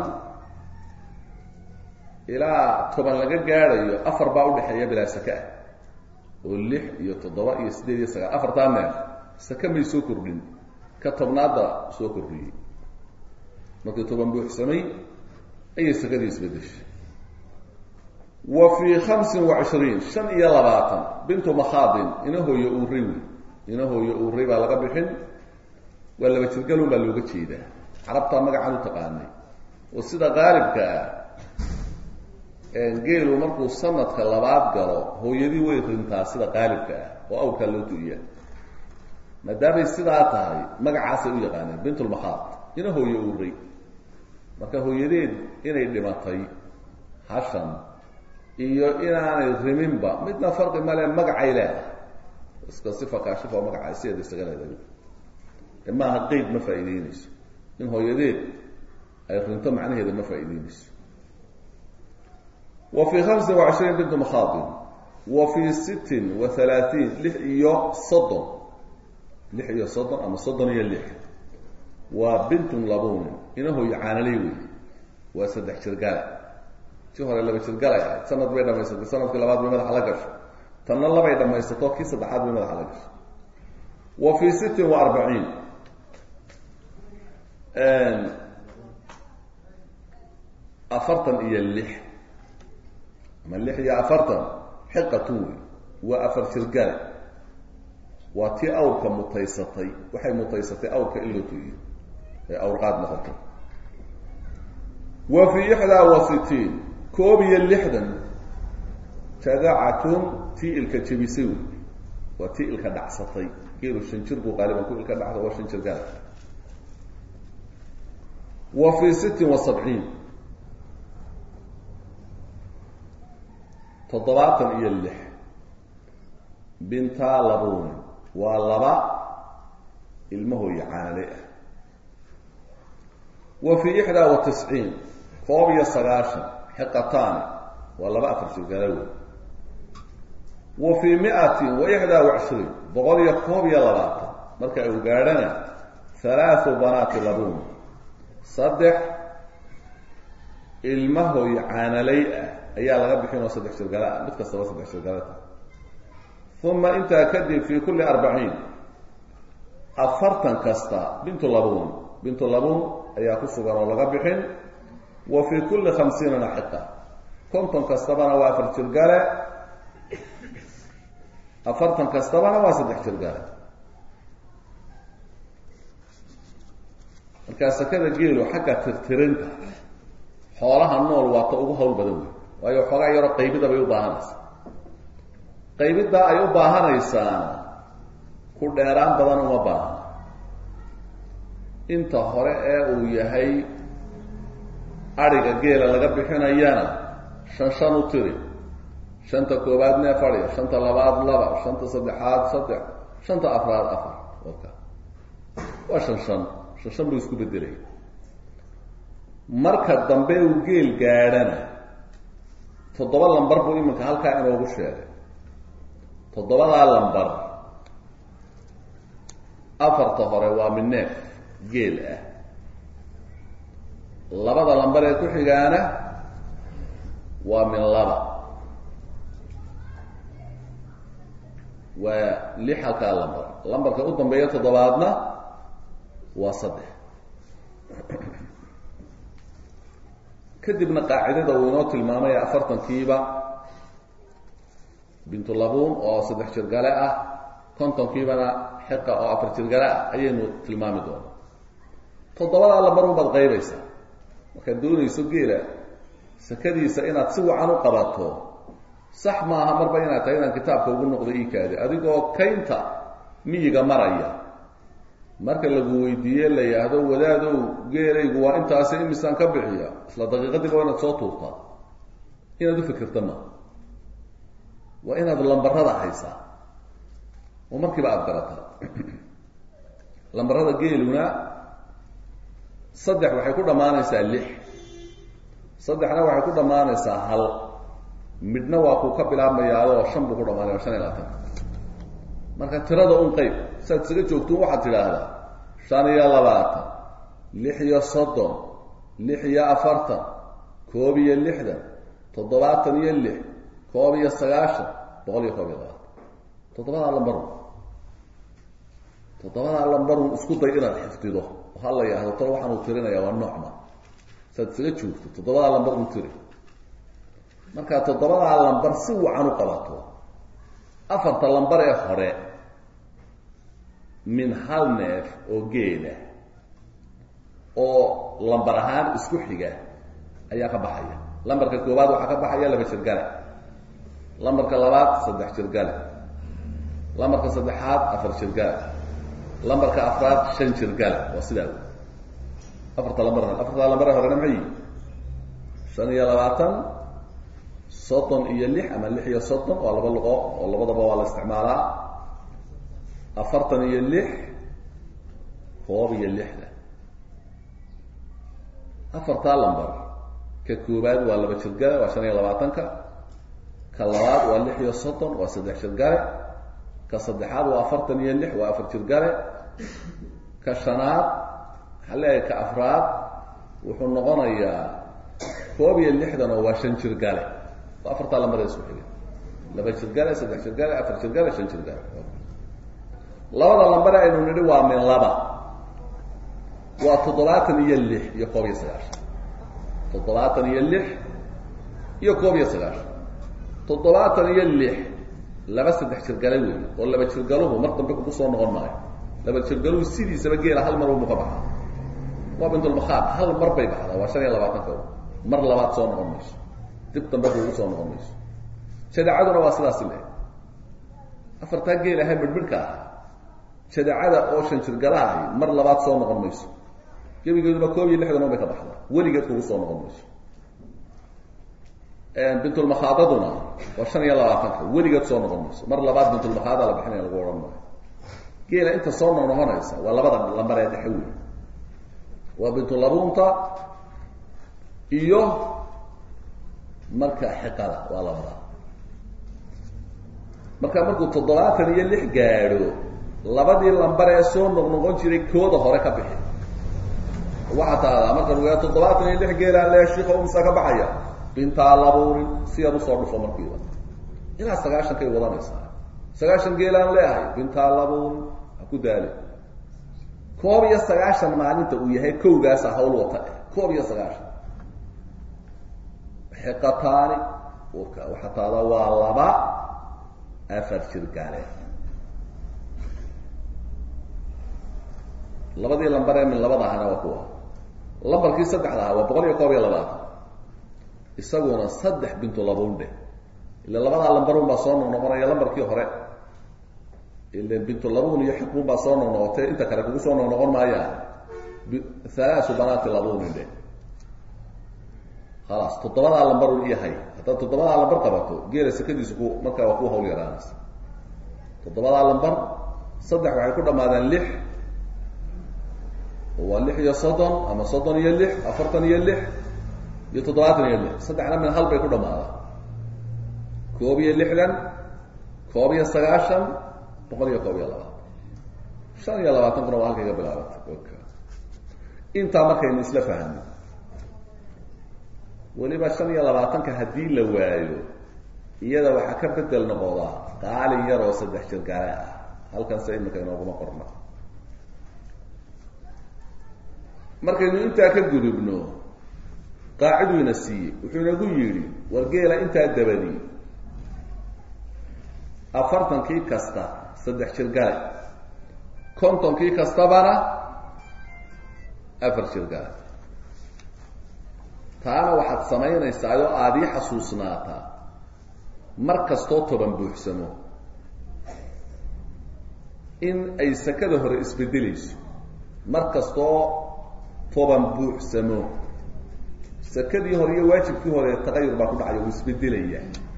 ilaa toban laga gaadhayo afar baa udhaxeeya bilaa saka ah oo lix iyo toddoba iyo siddeed iyo sagaal afartaa neef saka may soo kordhin ka tobnaadda soo kordhiyey markii toban buuxsamay ayay sakadii isbedeshay wa fii khamsin wa cishriin shan iyo labaatan bintu makhaadin ina hooyo uuray wey ina hooyo uuray baa laga bixin waa laba jirgalun baa looga jeedaa carabtaa magacaan u taqaanay oo sida qaalibka ah geelu markuu sanadka labaad galo hooyadii way rintaa sida qaalibka ah oo awrkaa loo du'iya maadaamay sidaa tahay magacaasay u yaqaaneen bintulmakhaad ina hooyo uuray marka hooyadeed inay dhimatay hashan iyo inaanay riminba midna farqi male magacay leedahay iska sifa kaashifa oo magaca sideeda isaga leedahay maaha qeyd ma faa'iideyneyso in hooyadeed ay rinto macnaheeda ma faa'iideyneyso wa fii hamsin wa cishriin bintu makhaadin wa fii sittin wa halaaثiin lix iyo soddon lix iyo soddon ama soddon iyo lix waa bintun labunin ina hooyo caanaley wey waa saddex jirgale si hore laba jirgalay ahayd sanad bay dhamaysatay sanadkii labaad bay madaxa la gasho tanna labay dhamaysato kii saddexaad bay madaxa la gasho wa fii sittin wa arbaciin afartan iyo lix ama lix iyo afartan xiqatu wey waa afar jirgale waa tii awrka mutaysatay waxay mutaysatay awrka in loo tuiyo ee awrqaad noqoto wa fii ixdaa wa sitiin koob iyo lixdan jadacatun tii ilka jebisay wey waa tii ilka dhacsatay geelu shan jir buu qaaliban ku ilka dhacda waa shan jir gaal wa fii sittin wa sabciin toddobaatan iyo lix bintaa labuuni waa laba ilmahooya caanale ah wa fii ixdaa wa tisciin koob iyo sagaashan xiqataani waa laba afar jirgalawe wa fii miatin wa ixdaa wa cishriin boqol iyo koob iyo labaatan marka uu gaadhana halaathu banaati labuun saddex ilmahoy caanalay ah ayaa laga bixin oo saddex jirgala ah mid kastaba saddex jirgalata uma intaa kadib fi kulli arbaciin afartan kasta bintu labuun bintu labuun ayaa ku sugan oo laga bixin wa fi kulli khamsiinana xiqa konton kastabana waa afar jirgale afartan kastabana waa saddex jirgale markaa sakada geelu xagga tirtirinta xoolaha nool waa ta ugu hawl badan wey waayo xoogaa yaroo qaybida bay u baahanaysaa qaybiddaa ay u baahanaysaana ku dheeraan badan uma baahna inta hore ee uu yahay adhiga geela laga bixinayana shan shan u tiri shanta koowaad neef adhiga shanta labaad laba shanta saddexaad saddex shanta afraad afar waka waa shan shan shan shan buu isku bedelaya marka dambe uu geel gaadhana toddoba lambar buu iminka halkaa inoogu sheegay toddobadaa lambar afarta hore waa mid neef geel ah labada lambar ee ku xigaana waa min laba waa lix halkaa lambar lambarka u dambeeya toddobaadna waa saddex kadibna qaacidada uu inoo tilmaamay afartankiiba bintu labuun oo saddex jirgale ah kontonkiibana xiqa oo afar jirgale ah ayaynu tilmaami doonaa toddobadaa lambarun baad qaybaysaa markaad doonayso geela sakadiisa inaad si wacan u qabato sax maaha marba inaad tahay inaan kitaabka ugu noqdo iikaadi adigoo kaynta miyiga maraya marka lagu weydiiye la yidhaahdo wadaadow geelaygu waa intaasi imisaan ka bixiya isla daqiiqadiiba waa inaad soo tuurtaa inaad u fikirta ma waa inaad lambarada haysaa oo markiiba aada garataa lambarada geeluna saddex waxay ku dhammaanaysaa lix saddexna waxay ku dhammaanaysaa hal midhna waa kuu ka bilaabmayaadoo shan buu ku dhamaanaya shan iyo labaatanka marka tirada un qeyb saad isaga joogtuun waxaad tidhaahdaa shan iyo labaatan lix iyo soddon lix iyo afartan koob iyo lixdan toddobaatan iyo lix koob iyo sagaashan boqol iyo koob iyo labaatan toddobadaa lambarun toddobadaa lambarun isku day inaad xifdido oo ha la yidhahdo talo waxaan uu tirinayaa waa noocma saad isaga joogto toddobadaa lambar un tiri markaa toddobadaa lambar si wacan u qabato afarta lambar ee hore min hal neef oo geela oo lambar ahaan isku xiga ayaa ka baxaya lambarka koowaad waxaa ka baxaya laba jirgale lambarka labaad saddex jirgale lambarka saddexaad afar jirgale lambarka afraad shan jirgale waa sidaa wey afarta lambar afarta lambar ee horena maxay yihi shan iyo labaatan soddon iyo lix ama lix iyo soddon waa laba luqo oo labadaba waa la isticmaalaa afartan iyo lix koob iyo lixda afartaa lambar ka koowaad waa laba jirgale waa shan iyo labaatanka ka labaad waa lix iyo soddon waa saddex jirgale ka saddexaad waa afartan iyo lix waa afar jirgale ka shanaad waxaa leeyahay ka afraad wuxuu noqonayaa koob iyo lixdan oo waa shan jirgale waa afartaa lambaree isku xiga laba jirgale saddex jirgale afar jirgale shan jirgale labada lambare aynu nidhi waa min laba waa toddobaatan iyo lix iyo koob iyo sagaashan toddobaatan iyo lix iyo koob iyo sagaashan toddobaatan iyo lix laba saddex jirgale wey oo laba jirgaluhu mar dambe kugu soo noqon maayo laba jirgaluhu sidiisaba geela hal mar unbu ka baxaa waa bintulmakhaad hal mar bay baxdaa waa shan iyo labaatan kow mar labaad soo noqon mayso dib dambe kuugu soo noqon mayso jadacaduna waa sidaasi le afartaa geel ahay midhmidhka ah jadacada oo shan jirgalahay mar labaad soo noqon mayso gebigeeduna koob iyo lixdan un bay ka baxdaa weligeed kugu soo noqon mayso bintulmakhaadaduna waa shan iyo labaatanka weligeed soo noqon mayso mar labaad bintulmakhaada la bixinaya lagu odhan maayo geela inta soo noqnoqonaysa waa labada lambar ee dhexe wey waa bintulabuunta iyo marka xiqada waa labada marka markuu toddobaatan iyo lix gaadho labadii lambar ee soo noqnoqon jiray kooda hore ka bixi waxaa taadaa marka lagu yaha toddobaatan iyo lix geelaan le shiika umsa ka baxaya bintaa labuunin si yar usoo dhufo markiiba ilaa sagaashankay wadanaysaa sagaashan geelaan leehay bintaa labuunin ha ku daali koob iyo sagaashan maalinta uu yahay kowgaasa hawl wata eh koob iyo sagaashan xiqataani urka waxaa taadaa waa laba afar jir gaale labadii lambar ee min labada ahana waa kuwa lambarkii saddexda aha waa boqol iyo koob iyo labaatan isaguna saddex bintu labundhe ila labadaa lambarun baa soo noqnoqonaya lambarkii hore ila bintu labun iyo xiqun baa soo noqnoqotay inta kale kugu soo noqnoqon maayaan halaasu banaati labunin dhe khalaas toddobadaa lambarun iyahay haddaad toddobadaa lambar qabato geela sekadiisu ku markaa waa ku hawl yaraanaysa toddobadaa lambar saddex waxay ku dhamaadeen lix waa lix iyo soddon ama soddon iyo lix afartan iyo lix iyo toddobaatan iyo lix saddexna min hal bay ku dhamaadaan koob iyo lixdan koob iyo sagaashan boqol iyo koob iyo labaatan shan iyo labaatan kuna waa halkay ka bilaabata intaa markaynu isla fahno weliba shan iyo labaatanka haddii la waayo iyada waxaa ka bedel noqodaa qaalin yar oo saddex jir gaale ah halkanse imika inooguma qorna markaynu intaa ka gudubno qaaciduu ina siiyey wuxuu inagu yidhi war geela intaa dabadi afartankii kasta saddex jir gale kontonkii kastabana afar jir gale taana waxaad samaynaysaa oo aada ii xasuusnaataa mar kastoo toban buuxsamo in ay sakada hore isbedelayso mar kastoo toban buuxsamo sakadii hore iyo waajibkii hore taqayur baa ku dhacaya uu isbedelaya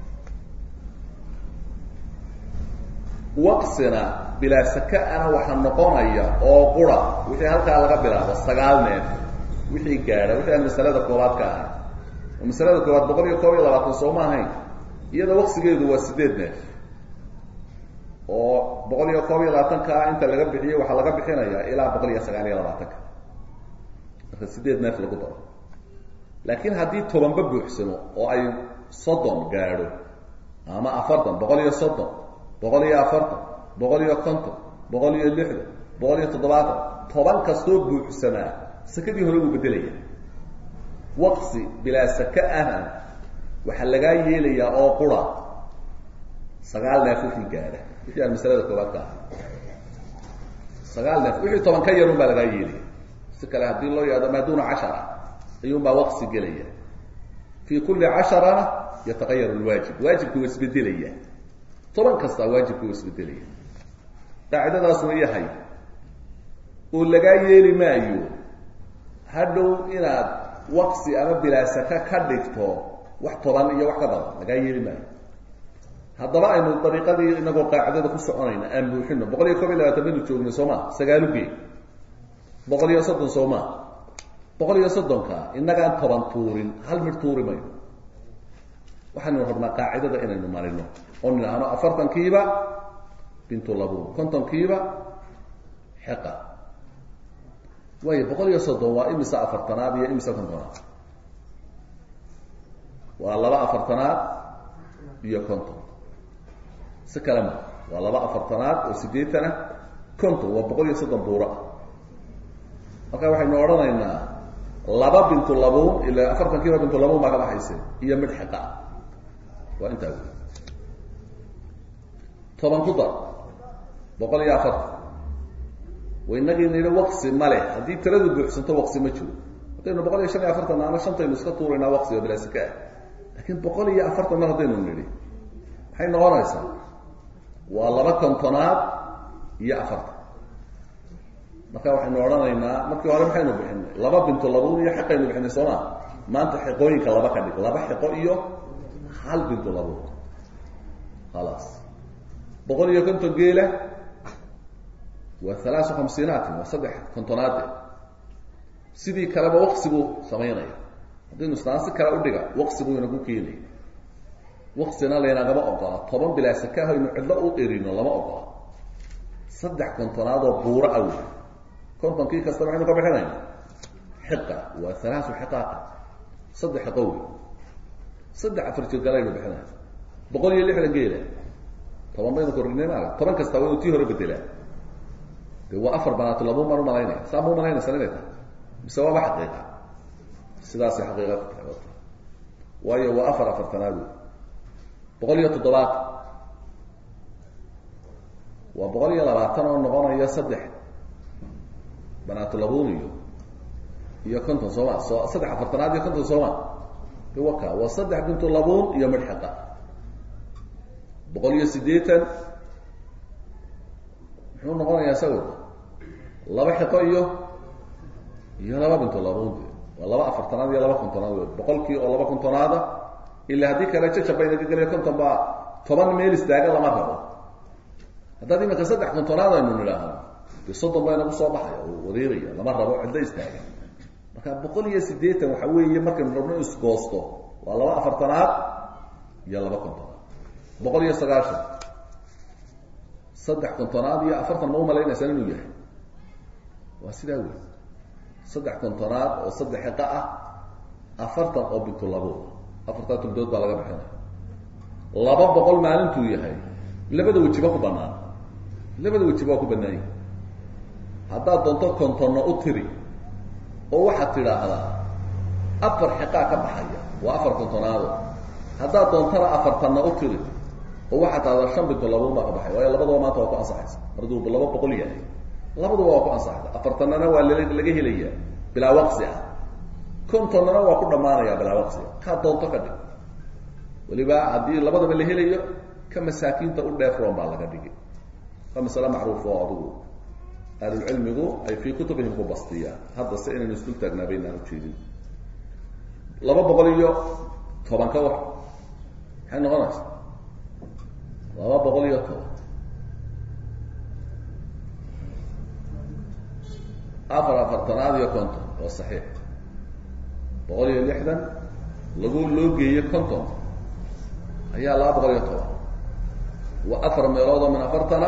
waqsina bilaa saka ana waxaa noqonaya oo qura wixii halkaa laga bilaabo sagaal neef wixii gaadha wixii aan masalada koobaad ka ahay oo masalada koobaad boqol iyo koob iyo labaatan soo ma ahayn iyada waqsigeedu waa sideed neef oo boqol iyo koob iyo labaatankaa inta laga bixiyey waxaa laga bixinayaa ilaa boqol iyo sagaal iyo labaatanka marka sideed neef lagu daro laakiin haddii tobanba buuxsamo oo ay soddon gaadho ama afartan boqol iyo soddon boqol iyo afartan boqol iyo konton boqol iyo lixdan boqol iyo toddobaatan toban kastoo buuxsamaa sakadii hore wuu bedelaya waqsi bilaa saka ahna waxaa lagaa yeelayaa oo qura sagaal neef wixii gaadha wixii aan masalada koobaad ka ahay sagaal neef wixii toban ka yarun baa lagaa yeelaya si kale haddii loo yahdo maa duuna cashara ayuun baa waqsi gelaya fii kulli casharana yataqayar lwaajib waajibku waa isbedelaya toban kastaa waajibku waa isbedelaya qaacidadaasuna yahay oo lagaa yeeli maayo hadhow inaad waqsi ama bilaasaka ka dhigto wax toban iyo wax ka badan lagaa yeeli maayo haddaba aynu dariiqadii inagoo qaacidada ku soconayna aan buuxino boqol iyo koob iyo labaatan baynu joognay soo ma sagaalu gee boqol iyo soddon soo ma boqol iyo soddonka inagaan toban tuurin hal mid tuuri mayno waxaynu rabnaa qaacidada inaynu marino oo nidhaahno afartankiiba bintu labun kontonkiiba xiqa waayo boqol iyo soddon waa imisa afartanaad iyo imisa kontonaad waa laba afartanaad iyo konton si kale ma waa laba afartanaad oo sideetan ah konton waa boqol iyo soddon buura marka waxaynu odhanaynaa laba bintu labuun ila afartankiiba bintu labuun baa ka baxaysa iyo mid xiqa ah waa intaa wey toban ku dar boqol iyo afartan wainagii nidhi waqsi ma leh haddii tiradu buuxsanto waqsi ma jiro haddaynu boqol iyo shan iyo afartan ana shantaynu iska tuuraynaa waqsi oo bilaasika ah laakiin boqol iyo afartan mar haddaynu nidhi maxay noqonaysaa waa laba kontonaad iyo afartan marka waxaynu odhanaynaa markii hore maxaynu bixinay laba bintu labuun iyo xiqaynu bixinay soo ma maanta xiqooyinka laba ka dhig laba xiqo iyo hal bintu labuun khalaas boqol iyo konton geela waa halaasu khamsiinaatin waa saddex kontonaade sidii kaleba waqsi buu samaynaya haddaynu isnaan si kale udhiga waqsi buu inagu keenaya waqsina laynagama ogola toban bilaa sakaah aynu cidlo u erino lama ogola saddex kontonaad oo buuro awey kontonkii kasta maxaynu ka bixinayna xiqa waa halaasu xiqaaqa saddex xiqo wey saddex afar jirgalaynu bixinaya boqol iyo lixdan geela toban baynu kordhinay maaga toban kasta waa inu tii hore bedelaa de waa afar banaatu labuu maan umalaynaya saa ma umalaynaysan inay tahay mise waaba xaqiiqa sidaasay xaqiiqa ku tahay waayo waa afar afartanaad wey boqol iyo toddobaatan waa boqol iyo labaatan oo noqonaya saddex banaatu labuun iyo iyo konton sooma so saddex afartanaad iyo konton sooma de waka waa saddex bintu labuun iyo midh xiqa boqol iyo siddeetan muxuu noqonayaa isagu laba xiqo iyo iyo laba bintu labuun de waa laba afartanaad iyo laba kontonaad wey boqolkii oo laba kontonaada ila haddii kale jajab baynaga geliya konton baa toban meel istaaga lama rabo haddaad iminka saddex kontonaad aynu nidhaahno de soddon baa inagu soo baxaya oo wareeraya lama rabo ciddo istaaga marka boqol iyo siddeetan waxa weeye markaynu rabno isgoosto waa laba afartanaad iyo laba kontonaad boqol iyo sagaashan saddex kontonaad iyo afartan ma umalaynaysan inuu yahay waa sidaa wey saddex kontonaad oo saddex xiqa ah afartan oo bintulabo afartaa tuldood baa laga bixinaya laba boqol maalintuu yahay labada wejiba ku banaan labada wejiba waa ku banaan yahay haddaad doonto kontonna u tiri oo waxaad tidhaahdaa afar xiqaa ka baxaya waa afar kontonaado haddaad doontana afartanna u tiri oo waxaad tahdaa shan bintu labuun baa ka baxay waayo labadaba maanta waa ku ansaxaysa marduu laba boqol yahay labaduba waa ku ansaxaysa afartannana waa l laga helaya bilaa waqsi ah kontonnana waa ku dhammaanaya bilaa waqsi ah kaa doonto ka dhig weliba haddii labadaba la helayo ka masaakiinta u dheefroon baa laga dhigi waa masale macruuf oo adugu ahlulcilmigu ay fii kutubihim ku bastiyaan hadda se inaynu isdul taagnaa baynaan ujeedin laba boqol iyo toban ka war maxay noqonaysa laba boqol iyo toban afar afartanaad iyo konton waa saxiix boqol iyo lixdan lagu loo geeyo konton ayaa laba boqol iyo toban waa afar meelood oo min afartana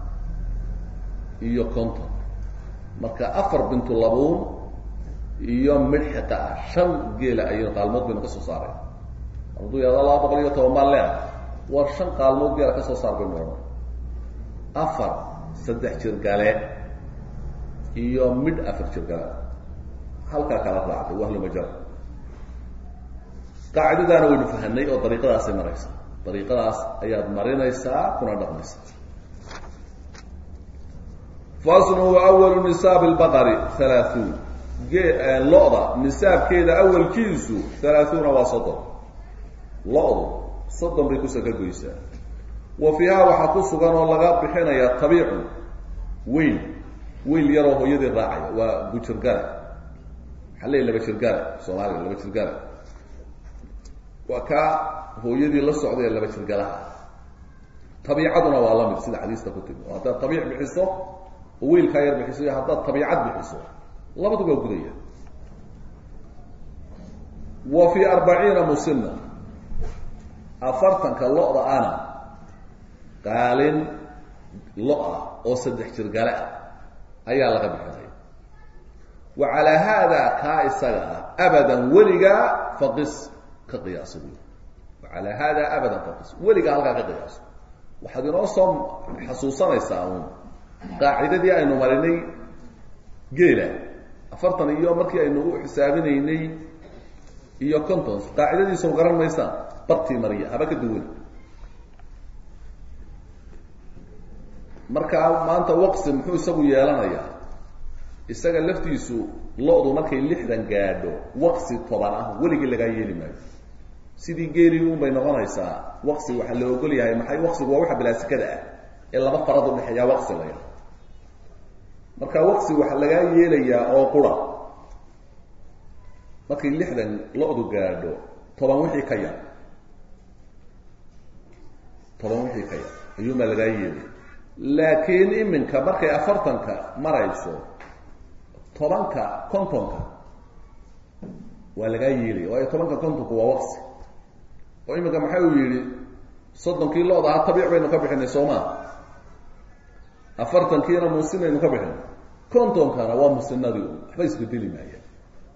iyo konton marka afar bintu labuun iyo midh xiqa ah shan geela ayaynu qaalmood baynu ka soo saaray hadduu yahado laba boqol iyo toban baan leeah war shan qaalmood geela ka soo saar baynu odhan afar saddex jirgale iyo midh afar jirgale halkaa kala raacday wahlumajal qaacidadaana waynu fahanay oo dariiqadaasay maraysaa dariiqadaas ayaad marinaysaa kuna dhaqmaysaa faslu awalu nisaab lbaqari halaahuun lo-da nisaabkeeda awalkiisu halaahuuna waa soddon lo-du soddon bay kusaka goysaa wa fiihaa waxaa ku sugan oo laga bixinayaa tabiicun weyl weyl yaroo hooyadii raacaya waa gujirgala maxaa leey laba jirgala soomaaliga laba jirgala waa kaa hooyadii la socday ee laba jirgalaha tabiicaduna waa lamid sida xadiista ku timi oo haddaad tabiic bixiso oo weylkaa yar bixiso iyo haddaad tabiicad bixiso labadu waa gudaya wa fii arbaciina musina afartanka lo-da ana qaalin lo-ah oo saddex jirgale ah ayaa laga bixinaya wa calaa haada kaa isaga ah abadan weligaa faqis ka qiyaaso wy wa calaa haada abadan faqis weligaa halkaa ka qiyaaso waxaad inoo soo xasuusanaysaa uun qaacidadii aynu marinay geela afartan iyo markii aynu u xisaabinaynay iyo conton qaacidadiisa u garan maysaan bartii mariya haba ka duwan marka maanta waqsi muxuu isagu yeelanayaa isaga laftiisu lo-du markay lixdan gaadho waqsi toban ah weligii lagaa yeeli maayo sidii geelii un bay noqonaysaa waqsi waxaa la ogol yahay maxay waqsigu waa waxa bilaasikada ah ee laba farad udhexeeyaa waqsi la yahay marka waqsi waxaa lagaa yeelayaa oo qura markay lixdan lo-du gaadho toban wixii ka yar toban wixii ka yar ayuunbaa lagaa yeelaya laakiin iminka markay afartanka marayso tobanka kontonka waa lagaa yeelaya waayo tobanka kontonka waa waqsi oo iminka maxay uu yidhi soddonkii lo-da ha tabiic baynu ka bixinay sooma afartankiina musinaynu ka bixinay kontonkana waa musinadii waxba isbedeli maayaan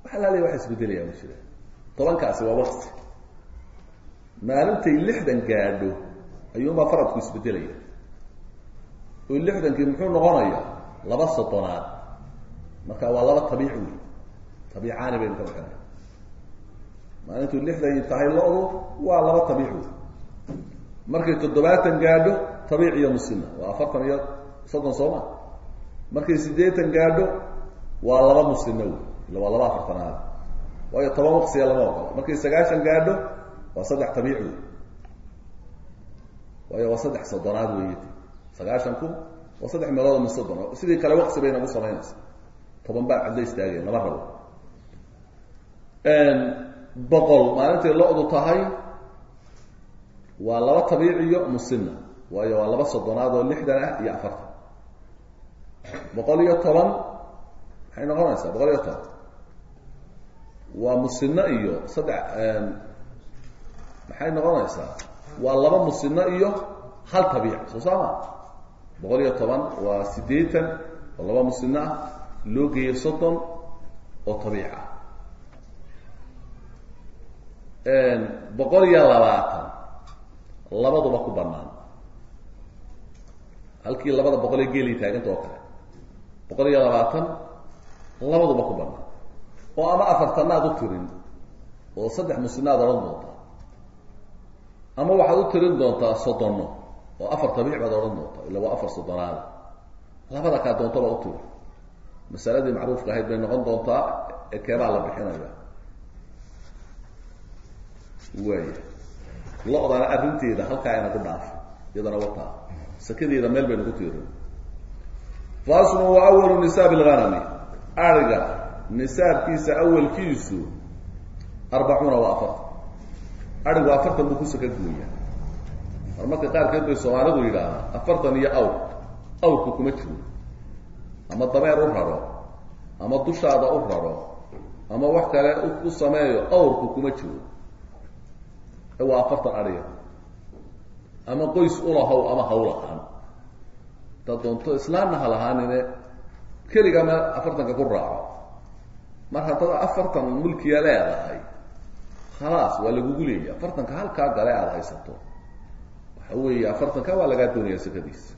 waxa laaliya waxa isbedelaya ma jira tobankaasi waa wakti maalintay lixdan gaadho ayuunbaa faradku isbedelaya oo lixdankii muxuu noqonaya laba soddonaad marka waa laba tabiic wey tabiicaani baynu ka bixinaya maalintuu lixdan tahay lo-du waa laba tabiic wey markay toddobaatan gaadho tabiic iyo musina waa afartan iyo soddon sooma markay siddeetan gaadho waa laba musina wey illa waa laba afartanaad waayo toban waqsiga lama ogola markay sagaashan gaadho waa saddex tabiic wey waayo waa saddex soddonaad wey sagaashanku waa saddex meelood min soddon sidii kale waqsi bay nagu samaynaysa toban baa cadla istaageen lama rabo boqol maalintay lo-du tahay waa laba tabiic iyo musina waayo waa laba soddonaad oo lixdan ah iyo afartan boqol iyo toban maxay noqonaysaa boqol iyo toban waa musino iyo saddex maxay noqonaysaa waa laba musino iyo hal tabiic soo saama boqol iyo toban waa siddeetan oo laba musino ah loo geeyo soddon oo tabiic ah boqol iyo labaatan labaduba ku banaan halkii labada boqol ee geelay taaganta oo kale boqol iyo labaatan labaduba ku banaan oo ama afartanaad u tirin oo saddex musinaad odhan doontaa ama waxaad u tirin doontaa soddono oo afar tabiic baad odhan doontaa illa waa afar soddonaada labada kaa doontaba u tiri masaladii macruufka ahayd bay noqon doontaa ee keebaa la bixinaya waaya lo-dana arrinteeda halkaa ayna ku dhaafay iyadana wataa sakadeeda meel baynu ku tiirin faslu wa awalu nisaab lghanami ariga nisaabkiisa awalkiisu arbacuuna waa afartan arigu afartan buu ku saka gooyaa mar marka qaarkeed bay soomaalidu yidhaahaa afartan iyo awr awrku kuma jiro ama dameer u raro ama dushaada u raro ama wax kale u sameeyo awrku kuma jiro waa afartan ariga ama qoys ulahow ama hawlahaan hadaad doonto islaamna ha lahaanine keliga ma afartanka ku raaco mar haddaad afartan mulkiya leedahay khalaas waa lagugu leeya afartanka halkaa gale aada haysato waxa weeye afartanka waa lagaa doonaya sakadiisa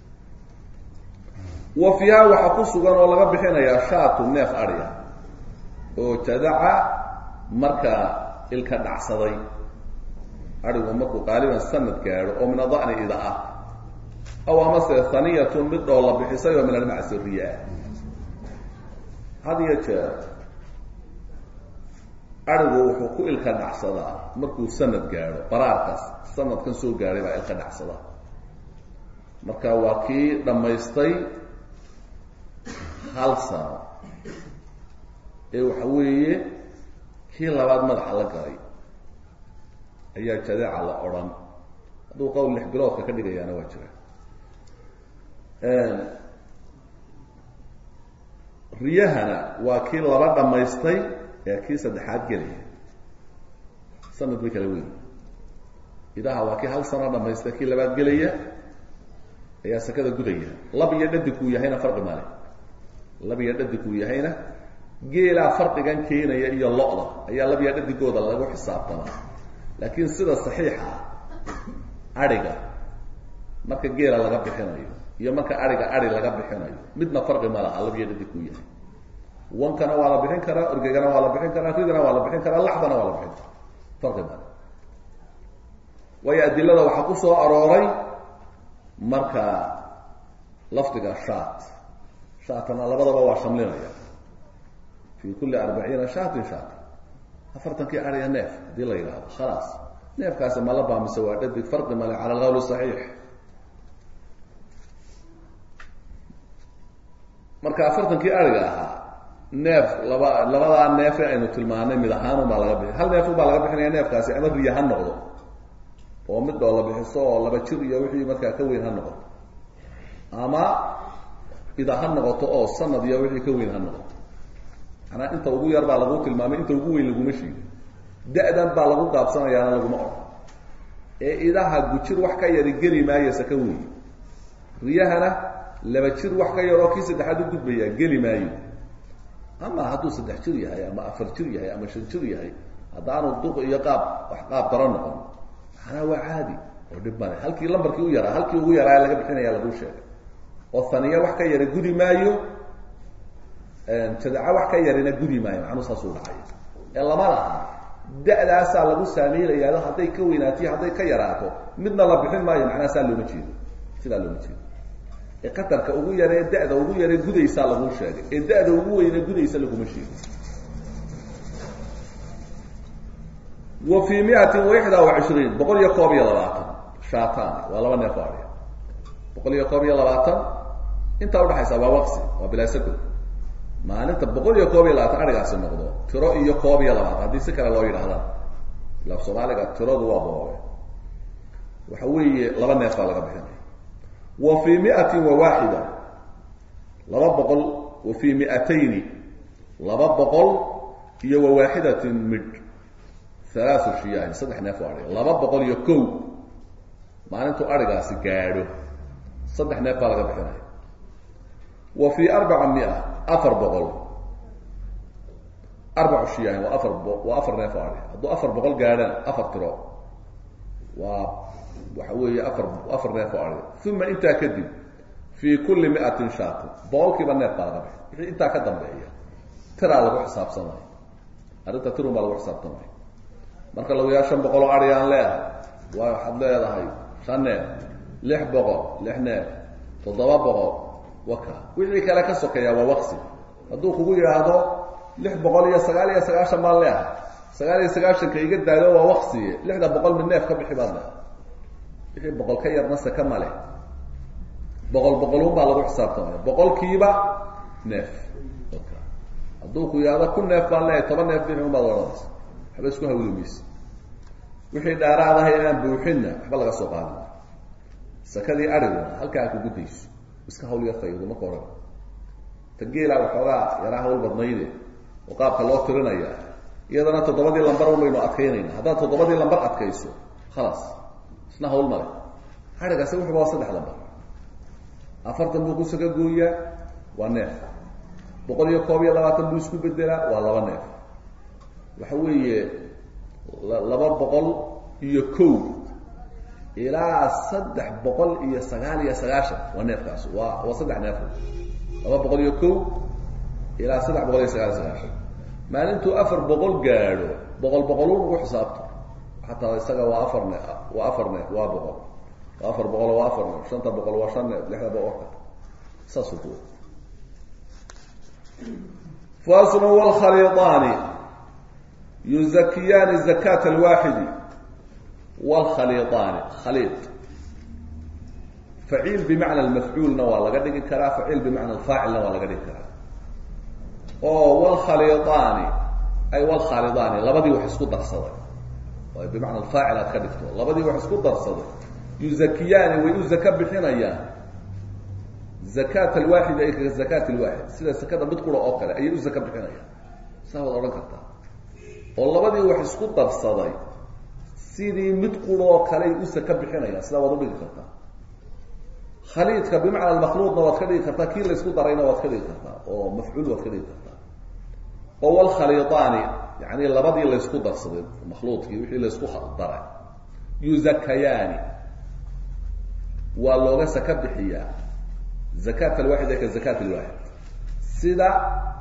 wa fiiha waxaa ku sugan oo laga bixinayaa shaatu neef adhiya oo jadaca markaa ilka dhacsaday adhigu markuu qaaliban sanad gaadho oo min ada'ni ida ah aw amase haniyatun mid dhoo la bixisay oo min almacsiriya ah had iyo jeer adhigu wuxuu ku ilka dhacsadaa markuu sanad gaadho baraarkaas sanadkan soo gaadhay baa ilka dhacsadaa marka waa kii dhammaystay hal sano ee waxa weeye kii labaad madaxa la galay ayaa jadeeca la odhan hadduu qowl lix biloodka ka dhigayaana waa jira riyahana waa kii laba dhammaystay ee kii saddexaad gelaya sanad bay kala weyn idaha waa kii hal sano dhamaystay kii labaad gelaya ayaa sakada gudaya lab iyo dhadigkuu yahayna farqi male lab iyo dhadigkuu yahayna geelaa farqigan keenaya iyo lo-da ayaa lab iyo dhadigooda lagu xisaabtamaa laakiin sida saxiixa ah adhiga marka geela laga bixinayo iyo marka adhiga adhi laga bixinayo midna farqi ma laha lab iyo dhadigkuu yahay wankana waa la bixin karaa orgegana waa la bixin karaa ridana waa la bixin karaa laxdana waa la bixin karaa farqi male waayo adilada waxaa ku soo arooray marka lafdiga shaat shaatana labadaba waa shamlinaya fi kulli arbaciina shaatin shaat afartankii ariya neef haddii la yidhaahdo khalaas neefkaasi ma la baamise waa dhadig farqi male cala alqawl saxiix marka afartankii ariga ahaa neef laba labadaa neefe aynu tilmaanay mid ahaan unbaa laga bixi hal neef unbaa laga bixinaya neefkaasi ama riya ha noqdo oo mid dhoo la bixiso oo laba jir iyo wixii markaa ka weyn ha noqoto ama ida ha noqoto oo sanad iyo wixii ka weyn ha noqoto manaa inta ugu yar baa lagu tilmaamay inta ugu weyn laguma sheegin da-dan baa lagu gaabsanayaana laguma odhan ee idaha gujir wax ka yari geli maayasa ka weyn riyahana laba jir wax ka yaroo kii saddexaad u gudbaya geli maayo ama hadduu saddex jir yahay ama afar jir yahay ama shan jir yahay haddaanu duq iyo qaab wax qaab daran noqon macnaa waa caadi oo dhib male halkii lambarkii u yaraa halkii ugu yaraa laga bixinaya laguu sheegay oo haniya wax ka yara gudi maayo jadaca wax ka yarina gudi maayo macnuu saasuu dhacay ee lama laha da-daasaa lagu saameynayaado hadday ka weynaatiyo hadday ka yaraato midna la bixin maayo macnaha saa looma jeedo sidaa looma jeedo ee qatarka ugu yaree da-da ugu yaree gudaysaa laguu sheegay ee da-da ugu weyne gudaysa laguma sheego wa fii miatin waxda wa cishriin boqol iyo koob iyo labaatan shaatan waa laba neef adhi boqol iyo koob iyo labaatan intaa udhaxaysa waa waqsi waa bilaasako maalinta boqol iyo koob iyo labaatan adhigaasi noqdo tiro iyo koob iyo labaatan haddii si kale loo yidhahdaan ilaaf soomaaliga tiradu waa boobe waxa weeye laba neef baa laga bixinaya wa fii miatin wa waaxida laba boqol wa fii miatayni laba boqol iyo wa waaxidatin midh halaathu shiyaahin saddex neef oo adhi laba boqol iyo kow maalintuu adhigaasi gaadho saddex neef baa laga bixinaya wa fii arbaca mia afar boqol arbacu shiyaahin waa afar waa afar neef oo adhi hadduu afar boqol gaadhaan afar tiro waa waxa weeye afar afar neef oo adhi uma intaa kadib fii kulli miatin shaatin boqolkiiba neef baa laga bixi wixii intaa ka dambeeya tiraa lagu xisaabsamaya arrinta tirun baa lagu xisaabtamaya marka lagu yaa shan boqol oo adhi aan leedahay waa waxaad leedahay shan neef lix boqol lix neef toddoba boqol waka wixii kale ka sokeeya waa waqsi hadduu kugu yidhaahdo lix boqol iyo sagaal iyo sagaashan baan leehay sagaal iyo sagaashanka iga daado waa waqsiye lixda boqol mid neef ka bixi baad leehay wixii boqol ka yarna saka male boqol boqolun baa lagu xisaabtamaya boqolkiiba neef waka hadduu ku yidhahdo kun neef baan leehay toban neef bixi un baad odhanaysa waxba isku hawli mayse wixii dhaaraadahay aan buuxinna waxba laga soo qaadi maayo sakadii adhiguna halkaa kugu dayso iska hawl yartaydu marka ohan ta geelaa waxoogaa yaraa hawl badnayde oo qaabka loo tirinaya iyadana toddobadii lambar un baynu adkaynayna haddaad toddobadii lambar adkayso khalaas isna hawl male adhigaasi wuxuba waa saddex lambar afartan buu ku saka gooyaa waa neef boqol iyo koob iyo labaatan buu isku bedelaa waa laba neef waxa weeye laba boqol iyo kow ilaa saddex boqol iyo sagaal iyo sagaashan waa neefkaas waa waa saddex neef laba boqol iyo kow ilaa saddex boqol iyo sagaal iyo sagaashan maalintuu afar boqol gaadho boqol boqolun ugu xisaabto xataa isaga waa afar neef waa afar neef waa boqol waa afar boqol waa afar neef shanta boqol waa shan neef lixda boqolka saasuu ku faslu wlkhaliiطaani yuzakiyaani zakata alwaaxidi wlkhaliiطaani khaliid faciil bimacna almafcuulna waa laga dhigi karaa faciil bimacna alfaacilna waa laga dhigi karaa oo wlkhaliiطaani ay wlkhaalidaani labadii wax isku darsaday oo bimacna alfaacil aad ka dhigto labadii wax isku darsaday yuzakiyaani way u zaka bixinayaan zakat alwaaxid ay ka zakat alwaaxid sida sakada mid qura oo kale ayay u zaka bixinayaan saa waad odhan kartaa oo labadii wax isku darsaday sidii mid qura oo kaleay u saka bixinayaan sidaa waad udhigi kartaa khaliidka bimacna almakhluuqna waad ka dhigi kartaa kii laysku darayna waad ka dhigi kartaa oo mafcuul waad ka dhigi kartaa oo walkhaliiطaani yani labadii laysku darsaday makhluuqkii wixii laysku daray yuzakayaani waa looga saka bixiyaa zakat alwaaxid ee ka zakat alwaaxid sida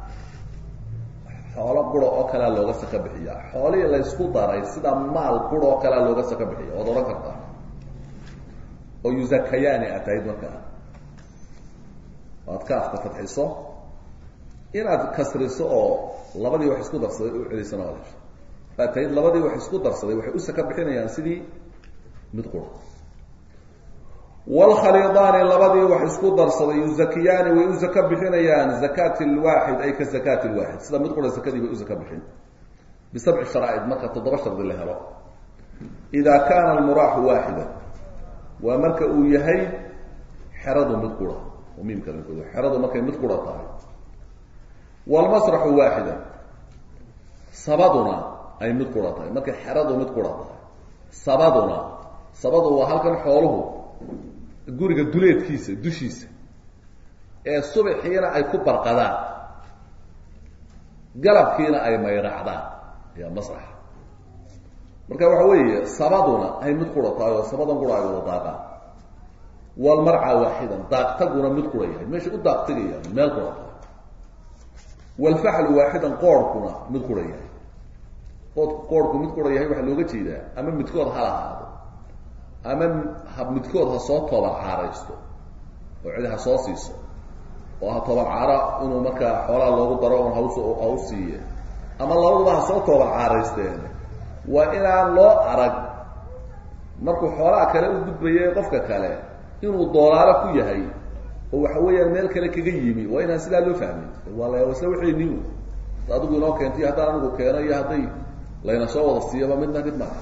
xoolo qura oo kalea looga saka bixiyaa xoolihii laysku daray sida maal qura oo kalea looga saka bixiya waad odhan kartaa oo yuzakayaani aad tahayd markaa aad ka afka fadxiso inaad kasriso oo labadii wax isku darsaday u celisana waad hesha aad tahayd labadii wax isku darsaday waxay u saka bixinayaan sidii mid qura wlkhaliidaani labadii wax isku darsaday yuzakiyaani way u zaka bixinayaan zakat lwaaxid ay ka zakat lwaaxid sida mid qura zakadii bay u zaka bixin bisabci sharaaid marka toddoba shardi la helo ida kaana almuraaxu waaxida waa marka uu yahay xeradu mid qura oo miimka xeradu markay mid qura tahay wlmasraxu waaxida sabaduna ay mid qura tahay markay xeradu mid qura tahay sabaduna sabadu waa halkan xooluhu guriga duleedkiisa dushiisa ee subaxiina ay ku barqadaan galabkiina ay mayracdaan ayaa masraxa marka waxa weeye sabaduna ay mid qura tahay oo sabadan qura ay wada daaqaan walmarca waaxidan daaqtaguna mid qura yahay meesha u daaqtigayaan meel qura tahay walfaxlu waaxidan qoorhkuna mid qura yahay qoodku qoorhku mid qura yahay waxaa looga jeedaa ama midkood ha lahaado ama ha midkood ha soo tooban caaraysto oo cidi ha soo siiso oo ha tooban caaro inuu markaa xoolaha loogu daro un haus ha u siiye ama labaduba ha soo tooban caaraysteen waa inaan loo arag markuu xoolaha kale u gudbaye qofka kale inuu doolaalo ku yahay oo waxa weeyaan meel kale kaga yimi waa inaan sidaa loo fahmin waa la isla waxayni adigu inoo keentay haddaan anigu keeno iyo hadday layna soo wada siiyaba midna mid maa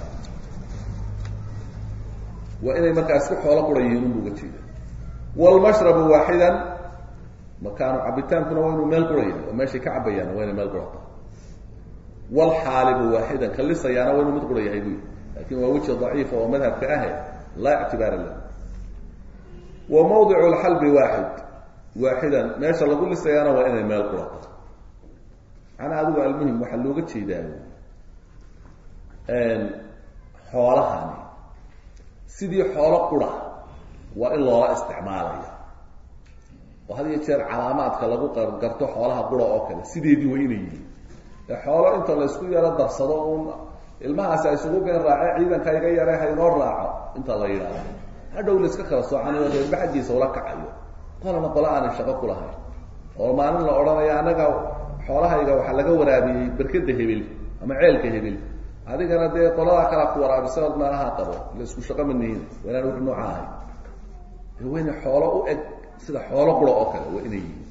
waa inay markaa isku xoolo qura yihiin unbu uga jeeda walmashrabu waaxidan makaanu cabitaankuna waa inuu meel qura yahay oo meeshay ka cabayaan waa inay meel qura tahay walxaalibu waaxidan kalisayaana waa inuu mid qura yahay buy lakin waa weji daciifa oo madhabka ahe laa ictibaara lah wa mawdicu lxalbi waaxid waaxidan meesha lagu lisayaana waa inay meel qura tahay macnaa adigu almuhim waxaa looga jeedaa xoolahani sidii xoolo qura waa in loola isticmaalaya oo had iyo jeer calaamaadka lagu garto xoolaha qura oo kale sideedii waa inay yihiin ee xoolo inta laysku yaro darsado un ilmahaasi ay isugu geen raace ciidanka iga yare ha inoo raaco inta la yidhaahdo hadhow la iska kala soocanayo reerba xaggiisa ula kacayo qolana qola aanay shaqo ku lahayn oo maalin la odhanayo annaga xoolahayga waxaa laga waraabiyey berkada hebel ama ceelka hebel adigana dee qoladaa kalaa ku waraabisaood meelaha qabo la isku shaqo manihin waa inaan wix nooca ahay waa inay xoolo u eg sida xoolo qura oo kale waa inay yihiin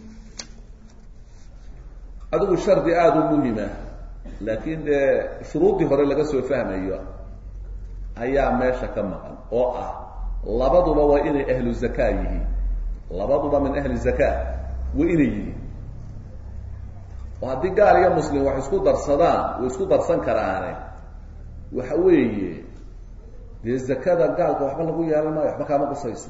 adigu shardi aada u muhima laakiin dee shuruuddii hore laga soo fahmayo ayaa meesha ka maqan oo ah labaduba waa inay ahlu zakaa yihiin labaduba min ahli zakaa waa inay yihiin oo haddii gaal iyo muslim wax isku darsadaan way isku darsan karaane waxa weeye dee zakada gaalka waxba lagu yeelan maayo waxba kaama qusayso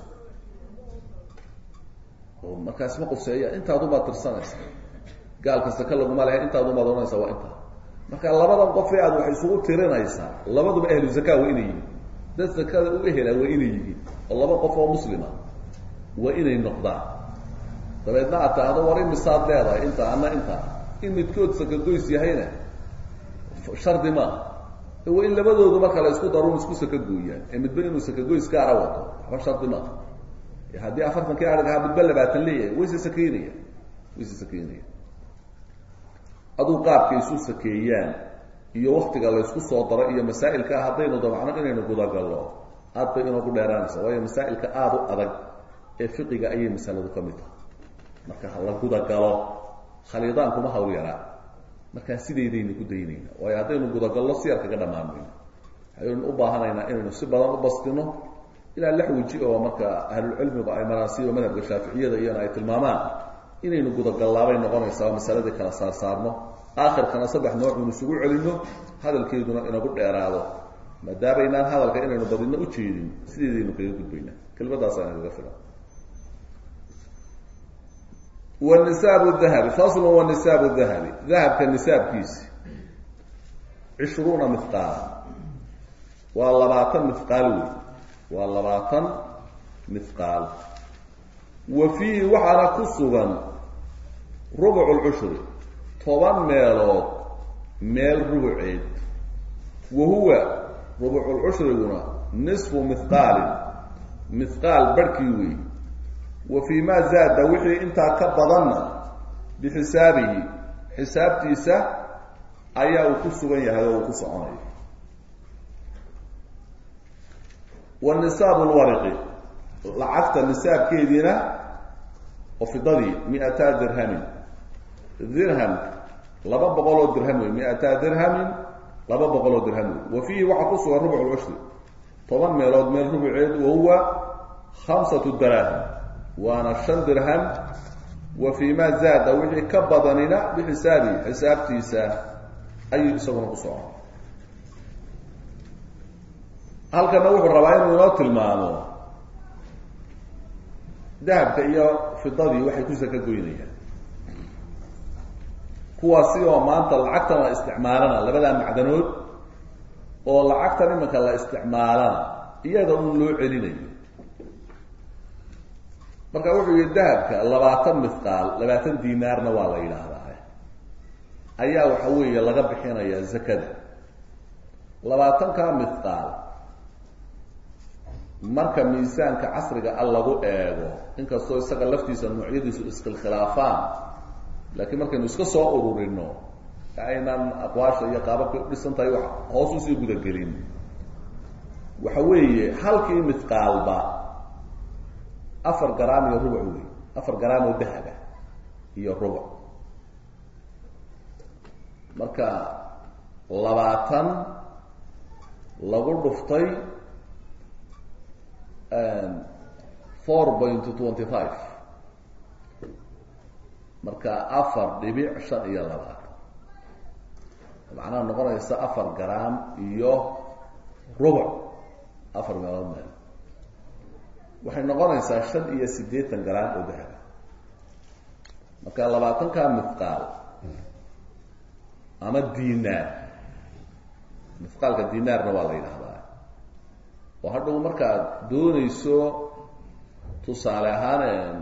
oo markaas ma quseeya intaadubaad tirsanaysa gaalka saka laguma lehe intaadubaad ohanaysa waa intaa marka labadan qofee aad wax isugu tirinaysaa labaduba ahlu zakaa waa inay yihiin dad zakada u ehela waa inay yihiin oo laba qof oo muslima waa inay noqdaan dabeedna aad taahdo war imisaad leedahay inta ana inta in midkood sakagoys yahayna shardi maaha waa in labadoodu marka la isku daruun isku sakagooyaan ee midba inuu sakagoys gaara wato waxba shardi maaha haddii afartankii arig ahaa midba labaatan leeyahay wayse sakeynaya wayse sakeynaya aduu qaabkay isu sakeeyaan iyo waktiga laysku soo daro iyo masaa'ilka haddaynu dabacno inaynu gudagallo aad bay inoogu dheeraanaysa waayo masaa'ilka aada u adag ee fiqiga ayay masaladu ka mid tahay marka la gudagalo khaliidaan kuma hawl yaraa markaa sideydaynu ku daynayna waayo haddaynu gudagallo siyar kaga dhammaanmayno waxaynu u baahanaynaa inaynu si badan u bastino ilaa lix weji oo marka ahlulcilmigu ay maraasiiba madhabka shaaficiyada iyana ay tilmaamaan inaynu gudagallaabay noqonaysaa masaladii kala saarsaarno aakhirkana saddex noocun isugu celino hadalkeeduna inagu dheeraado maadaabaynaan hadalka inaynu badino ujeedin sideedaynu kaga gudbayna kelmaddaasa nagaga filan wnisaabu dahabi faslu wanisaabu dahabi dahabka nisaabkiisi cishruuna mihqaala waa labaatan mihqaal wey waa labaatan mihqaal wa fiihi waxaana ku sugan rubuc lcushri toban meelood meel rubuceed wa huwa rubuculcushriguna nisfu mihqaalin mihqaal barhkii wey wa fii ma zaada wixii intaa ka badanna bixisaabihi xisaabtiisa ayaa uu ku sugan yahay oo uu ku soconayo wa nisaabu lwariqi lacagta nisaabkeediina oo fidadii mi-ataa dirhamin dirham laba boqol oo dirham wey mi-ataa dirhamin laba boqol oo dirham wey wa fiihi waxaa ku sugan rubuc lcushri toban meelood meel rubuceed wahuwa khamsatu daraahim waana shan dirham wa fii ma zaada wixii ka badanina bixisaabihi xisaabtiisa ayuu isaguna ku socon halkana wuxuu rabaa inuu inoo tilmaamo dahabka iyo fidadii waxay ku saka goynayaan kuwaasi oo maanta lacagtan la isticmaalana labadaa macdanood oo lacagtan iminka la isticmaalana iyada un loo celinayo marka wuxuu yihi dahabka labaatan mithqaal labaatan dinaarna waa la yidhaahdaa ayaa waxa weeye laga bixinaya zakada labaatanka mithqaal marka miisaanka casriga a lagu eego inkastoo isaga laftiisa noocyadiisu iskhilaafaan laakiin markaynu iska soo ururino aynaan aqwaasha iyo qaababka udhisan tahay wax hoos usii gudagelin waxa weeye halkii mithqaalba afar garaam iyo rubuc wey afar garaam oo dahaba iyo rubuc marka labaatan lagu dhuftay four point twenty five marka afar dhibic shan iyo labaatan macnaha noqonaysa afar garaam iyo rubuc afar meelood meel waxay noqonaysaa shan iyo siddeetan garaam oo dahaba marka labaatanka mithqaal ama dinaar mithqaalka dinaarna waa la yidhahdaa oo hadhow markaad doonayso tusaale ahaan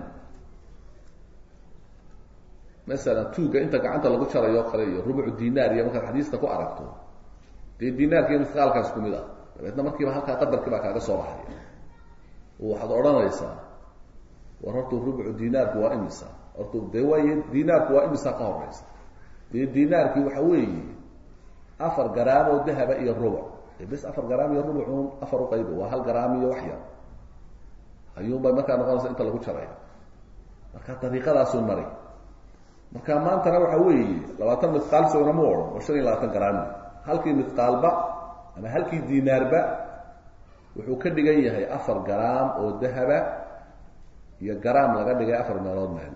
masalan tuugga inta gacanta lagu jarayo o kale iyo rubucu dinaar iyo markaad xadiista ku aragto dee dinaarka iyo mithqaalkaas ku mid ah dabeedna markiiba halkaa qadarkii baa kaaga soo baxaya waxaad odhanaysaa war horta rubucu dinaarku waa imisa horta dee waay dinaarku waa imisa ka horeysa dee dinaarkii waxa weeye afar garaam oo dahaba iyo rubuc dee bes afar garaam iyo rubucun afar uqayba waa hal garaam iyo wax yar ayuunbay markaa noqonaysa inta lagu jaraya marka dariiqadaasun mari marka maantana waxa weeye labaatan mithqaal sogna mu odhan oo shan iyo labaatan garaam halkii mithqaalba ama halkii dinaarba wuxuu ka dhigan yahay afar garaam oo dahaba iyo garaam laga dhigay afar meelood meel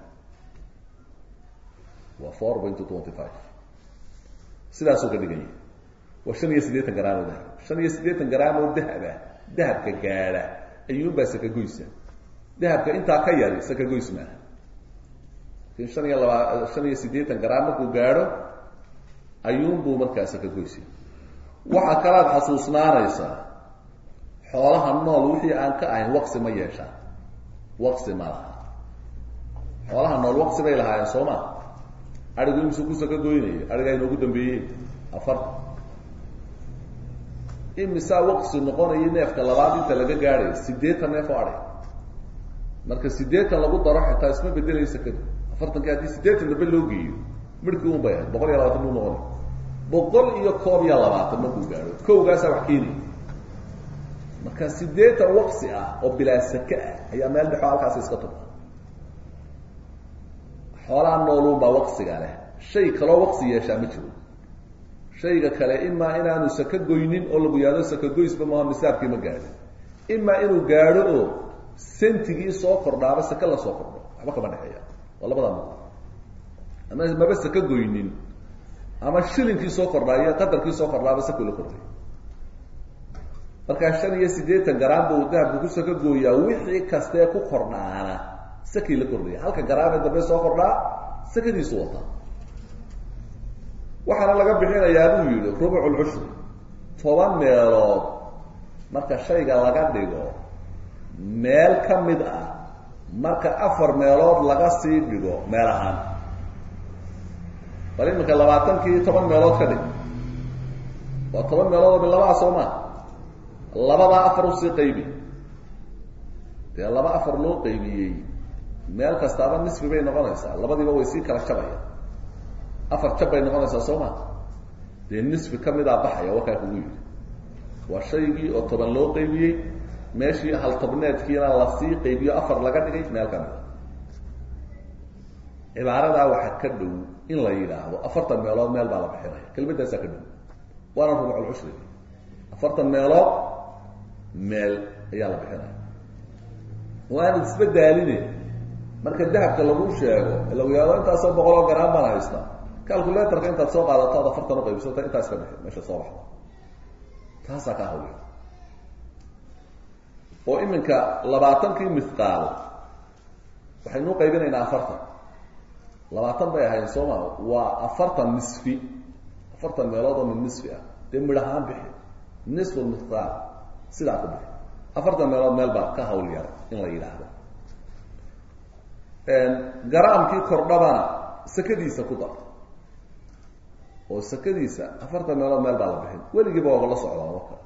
waa four point twenty five sidaasuu ka dhigan yahay waa shan iyo siddeetan garaam oo dahaba shan iyo siddeetan garaam oo dahaba dahabka gaadha ayuunbaa sakagoysa dahabka intaa ka yari sakagoys maaha lakin shan iyo laba shan iyo siddeetan garaam markuu gaadho ayuunbuu markaa sakagoysa waxaa kalaad xasuusnaanaysaa xoolaha nool wixii aan ka ahayn waqsi ma yeeshaan waqsi ma laha xoolaha nool waqsi bay lahaayeen soo ma arigu imsu kusa ka goynayo arigaa inoogu dambeeyey afarta imisaa waqsi noqonayo neefka labaad inta laga gaadhayo siddeetan neef oo adhay marka siddeetan lagu daro xitaa isma bedelaysa kadi afartankii haddii siddeetan dambe loo geeyo midhkii un bay ahayd boqol iyo labaatan buu noqonay boqol iyo koob iyo labaatan markuu gaadho kowgaasaa wax keenaya marka siddeetan waqsi ah oo bilaa sake ah ayaa meel dhexo halkaasi iska tuba xoolaha nooluun baa waqsiga leh shay kaloo waqsi yeeshaa ma jiro shayga kale imaa inaanu saka goynin oo lagu yahdo saka goysba maha misaabkii ma gaadhin imaa inuu gaadho oo sentigii soo kordhaaba sake la soo kordho waxba kama dhexeeya waa labadaa ma ama maba saka goynin ama shilinkii soo kordhaayo qadarkii soo kordhaaba sako la kordhay markaa shan iyo siddeetan garaam buu dahabku ku saka gooyaa wixii kastee ku kordhaana sakii la kordhaya halka garaamee dambe soo kordhaa sakadiisu wataa waxaana laga bixinayaa buu yidhi rubucu lcushri toban meelood marka shayga laga dhigo meel ka mid ah marka afar meelood laga sii dhigo meel ahaan bal iminka labaatankii toban meelood ka dhig waa toban meelood oo bilabaa soo maa labadaa afar usii qaybi dee laba afar loo qaybiyey meel kastaaba nisfi bay noqonaysaa labadiiba way sii kala jabaya afar jab bay noqonaysaa soo ma dee nisfi ka midaa baxaya wakaa kugu yidhi waa shaygii oo toban loo qaybiyey meeshii hal tobneedkiina lasii qaybiyo afar laga dhigay meel ka mida cibaaradaa waxaa ka dhow in la yidhaahdo afartan meelood meel baa la bixinaya kelmadaasaa ka dhow waana rubuculcushri afartan meelood meel ayaa la bixinaya waana isbadaaline marka dahabka lagu sheego lagu yahdo intaasoo boqoloo garaan baan haysta calculatorka intaad soo qaadato ad afartan uqaybisata intaas ka bixi meesha soo baxda taasaa ka hawliya oo iminka labaatankii mithqaal waxaynu qaybinaynaa afartan labaatan bay ahayn soo maa waa afartan nisfi afartan meelood oo min nisfi ah dee midhahaan bixi nisfu miqdaar sidaa ku bixi afartan meelood meel baa ka hawl yar in la yidhaahdo garaamkii kordhabana sakadiisa ku dar oo sakadiisa afartan meelood meel baa la bixin weligiiba waaba la socdaa marka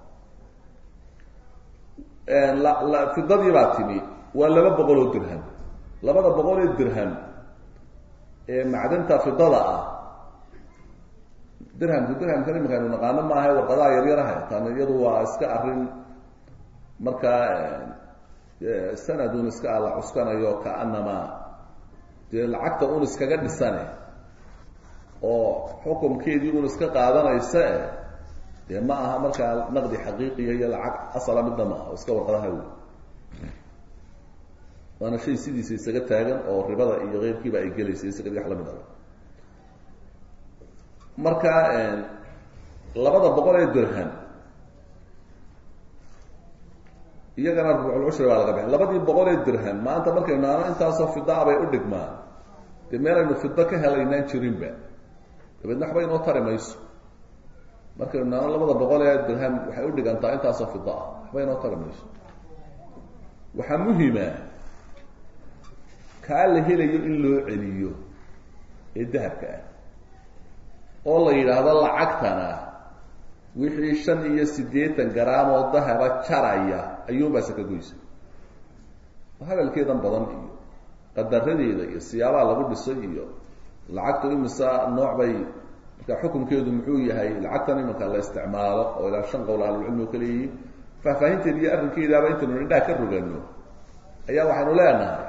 la fidadii baa timi waa laba boqol oo dirham labada boqol ee dirham ee macdanta fidada ah dirhamku dirhamkan imika aynu naqaano maaha warqadaha yaryaraha tan iyadu waa iska arrin markaa sanadun iska ala cuskanayo kaanama dee lacagta un iskaga dhisane oo xukumkeedii un iska qaadanaysa e dee ma aha markaa naqdi xaqiiqiya iyo lacag asala midna ma aha oo iska warqadaha wey waana shay sidiisa isaga taagan oo ribada iyo keyrkiiba ay gelaysa isagadi wax lamid a marka labada boqol ee dirham iyagana rubuculcushri baa laga bixin labadii boqol ee dirham maanta markaynu naano intaasoo fidaa bay u dhigmaan dee meelaynu fido ka helaynaan jirinba dabeedna waxba inoo tari mayso markaynu naano labada boqol ee dirham waxay u dhigantaa intaasoo fida ah waxba inoo tari mayso waxaa muhima kaa la helayo in loo celiyo ee dahabka ah oo la yidhaahdo lacagtana wixii shan iyo siddeetan garaam oo dahaba jaraya ayuunbaa saka goysa hadalkeedan badan iyo qadaradeeda iyo siyaabaha lagu dhisay iyo lacagtu imisa nooc bay marka xukunkeedu muxuu yahay lacagtan imanka la isticmaalo oo ilaa shan qowl ahlulcilmi oo kaleeyihiin faahfaahinteeda iyo arrinkeedaaba intaynu indhaha ka rogano ayaa waxaynu leenahay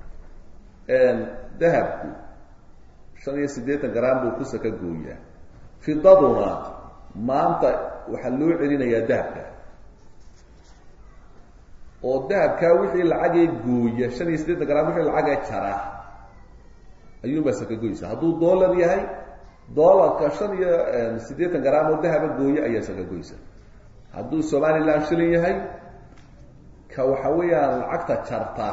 dahabku shan iyo siddeetan garaam buu ku saka gooyaa fidaduna maanta waxaa loo celinayaa dahabka oo dahabkaa wixii lacagee gooya shan iyo siddeetan garaam wixii lacagee jara ayuunbaa saka goysa hadduu dollar yahay dollarka shan iyo siddeetan garaam oo dahaba gooya ayaa saka goysa hadduu somaliland shilin yahay ka waxa weeyaan lacagta jarta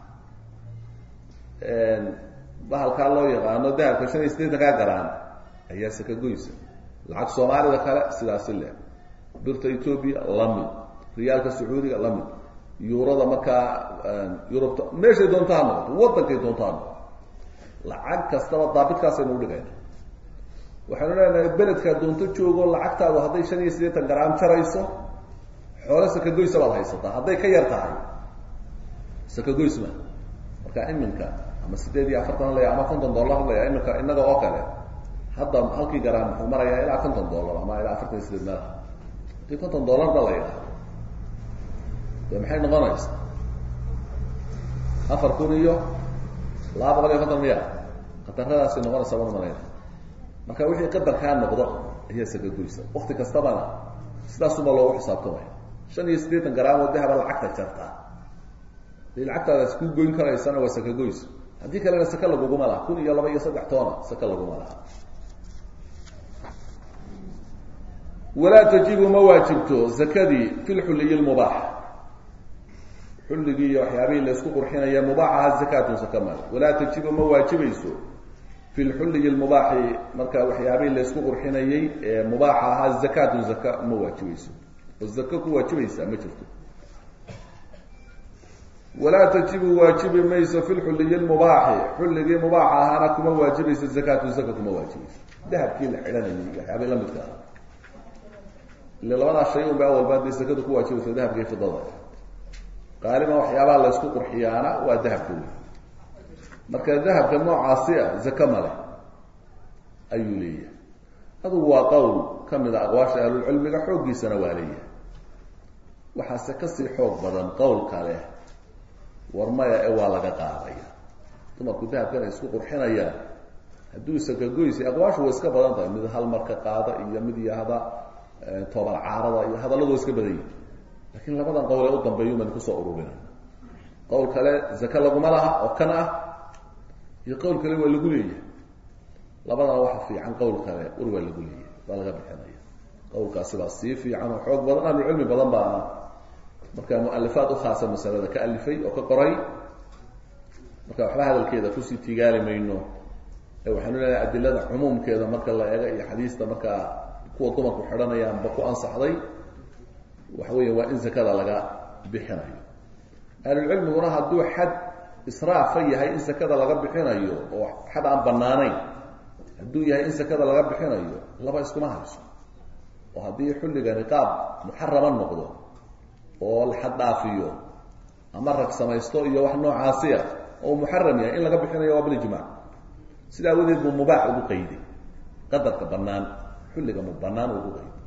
bahalkaa loo yaqaano dahabka shan iyo siddeetankaa garaam ayaa saka goysa lacag soomaalida kale sidaasi leh birta ethoobia lamid riyaalka sacuudiga lamid yuurada markaa yurubta meeshay doonta ha noqoto waddankay doonta ha noqoto lacag kastaba daabitkaasaynu udhigayna waxaynu leenahay beledkaa doonto joogo lacagtaadu hadday shan iyo siddeetan garaam jarayso xoole sakagoysa baad haysataa hadday ka yar tahay sakagoys ma marka iminka ama sideed iyo afartan laya ama konton dollar laya iminka inaga oo kale hadda halkii garaam muxuu marayaa ilaa konton dollar ama ilaa afartan iyo sideed meelaha hadii konton dollarba la yidhaahdo de maxay noqonaysaa afar kun iyo laba boqol iyo konton miya khataradaasay noqonaysaa wan malayna marka wixii qadarkaa noqdo ayaa sakagoysa wakti kastabana sidaasuma loogu xisaabtamaya shan iyo siddeetan garaam oo dahaba lacagta jarta hadii lacagtaadaas ku goyn karaysana waa sakagoys haddii kalena saka laguguma laha kun iyo laba iyo saddex toona saka laguma laha walaa tajibu ma waajibto zakadii fi lxulliyi lmubaax xulligii iyo waxyaabihii laysku qurxinaya mubaaxaha zakatun saka male walaa tajibu ma waajibayso fi lxulliyi lmubaaxi marka waxyaabihii laysku qurxinayay ee mubaaxa ahaa zakatun zaka ma waajibayso oo zaka ku waajibaysaa ma jirto walaa tajibu waajibi mayso fi lxulliyi lmubaaxi xulligii mubaaxa ahaana kuma waajibayso zakatu zaka kuma waajibayso dahabkii la xidhanayay waxyaabihii lamidka ah ile labadaas shay unba awalba hadday zakadu ku waajibayso dahabkii fidada qaaliban waxyaabaha laysku qurxiyaana waa dahabka wey marka dahabka noocaasi ah zaka male ayuu leeyahay adugu waa qowl ka mid a aqwaasha ahlulcilmiga xooggiisana waa leeyahay waxaase kasii xoog badan qowl kale war maya ee waa laga qaadaya dumarku dahabkan ay isku qurxinayaan hadduu sakagoysi aqwaashu way iska badan tahay mid hal marka qaada iyo mid yahda toban caarada iyo hadalladu wa iska badan yihi lakiin labadan qowl ee u dambeeyu baan kusoo ururina qowl kale zaka laguma laha oo kan ah iyo qowl kale waa lagu leeyahay labadana waxa fiican qowl kale war waa lagu leeyahay baa laga bixinaya qowlkaasi baa sii fiican oo xoog badan ahlucilmi badan baa marka mualifaad ukhaasa masalada ka alifay oo ka qoray marka waxba hadalkeeda kusii tigaali mayno waxaanu leedahay adilada cumuumkeeda marka la eego iyo xadiista markaa kuwa dumarku xidhanayaanba ku ansaxday waxa weya waa in zakada laga bixinayo ahlulcilmiguna hadduu xad israafa yahay in sakada laga bixinayo oo xad aan banaanayn hadduu yahay in sakada laga bixinayo laba iskuma hayso oo haddii xulligani qaab muxarama noqdo oo la xad dhaafiyo ama rag samaysto iyo wax noocaasiya oo muxaram yahay in laga bixinayo waa bilijmac sida awadeed buu mubaax ugu qayday qadarka banaan xulliga mu banaan ugu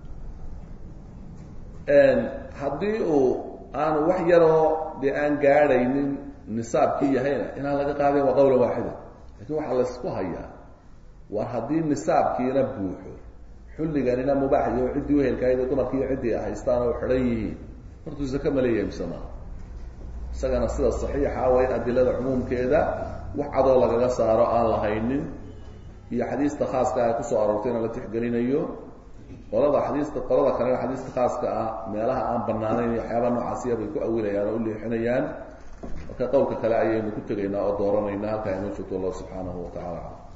qayday haddii uu aanu wax yaroo dee aan gaadhaynin nisaabkii yahayna inaan laga qaadayn waa qawla waaxida lakin waxaa laysku hayaa war haddii nisaabkiina buuxo xulliganina mubaax iyo ciddii uhelkaaydo dumarkiiyo ciddii haystaan oo xidhan yihiin hortuu zake ma leeyahay mise maaha isagana sida saxiixa waa in adilada cumuumkeeda wax cadoo lagaga saaro aan lahaynin iyo xadiista khaaska ay kusoo aroortayna la tixgelinayo qolada xadiista qolada kalena xadiista khaaska ah meelaha aan banaanayn iyo waxyaaba noocaasiya bay ku awilayaan oo u leexinayaan marka qowlka kale ayaynu ku tegaynaa oo dooranaynaa halkaa inoo joogto allah subxaanahu wa tacala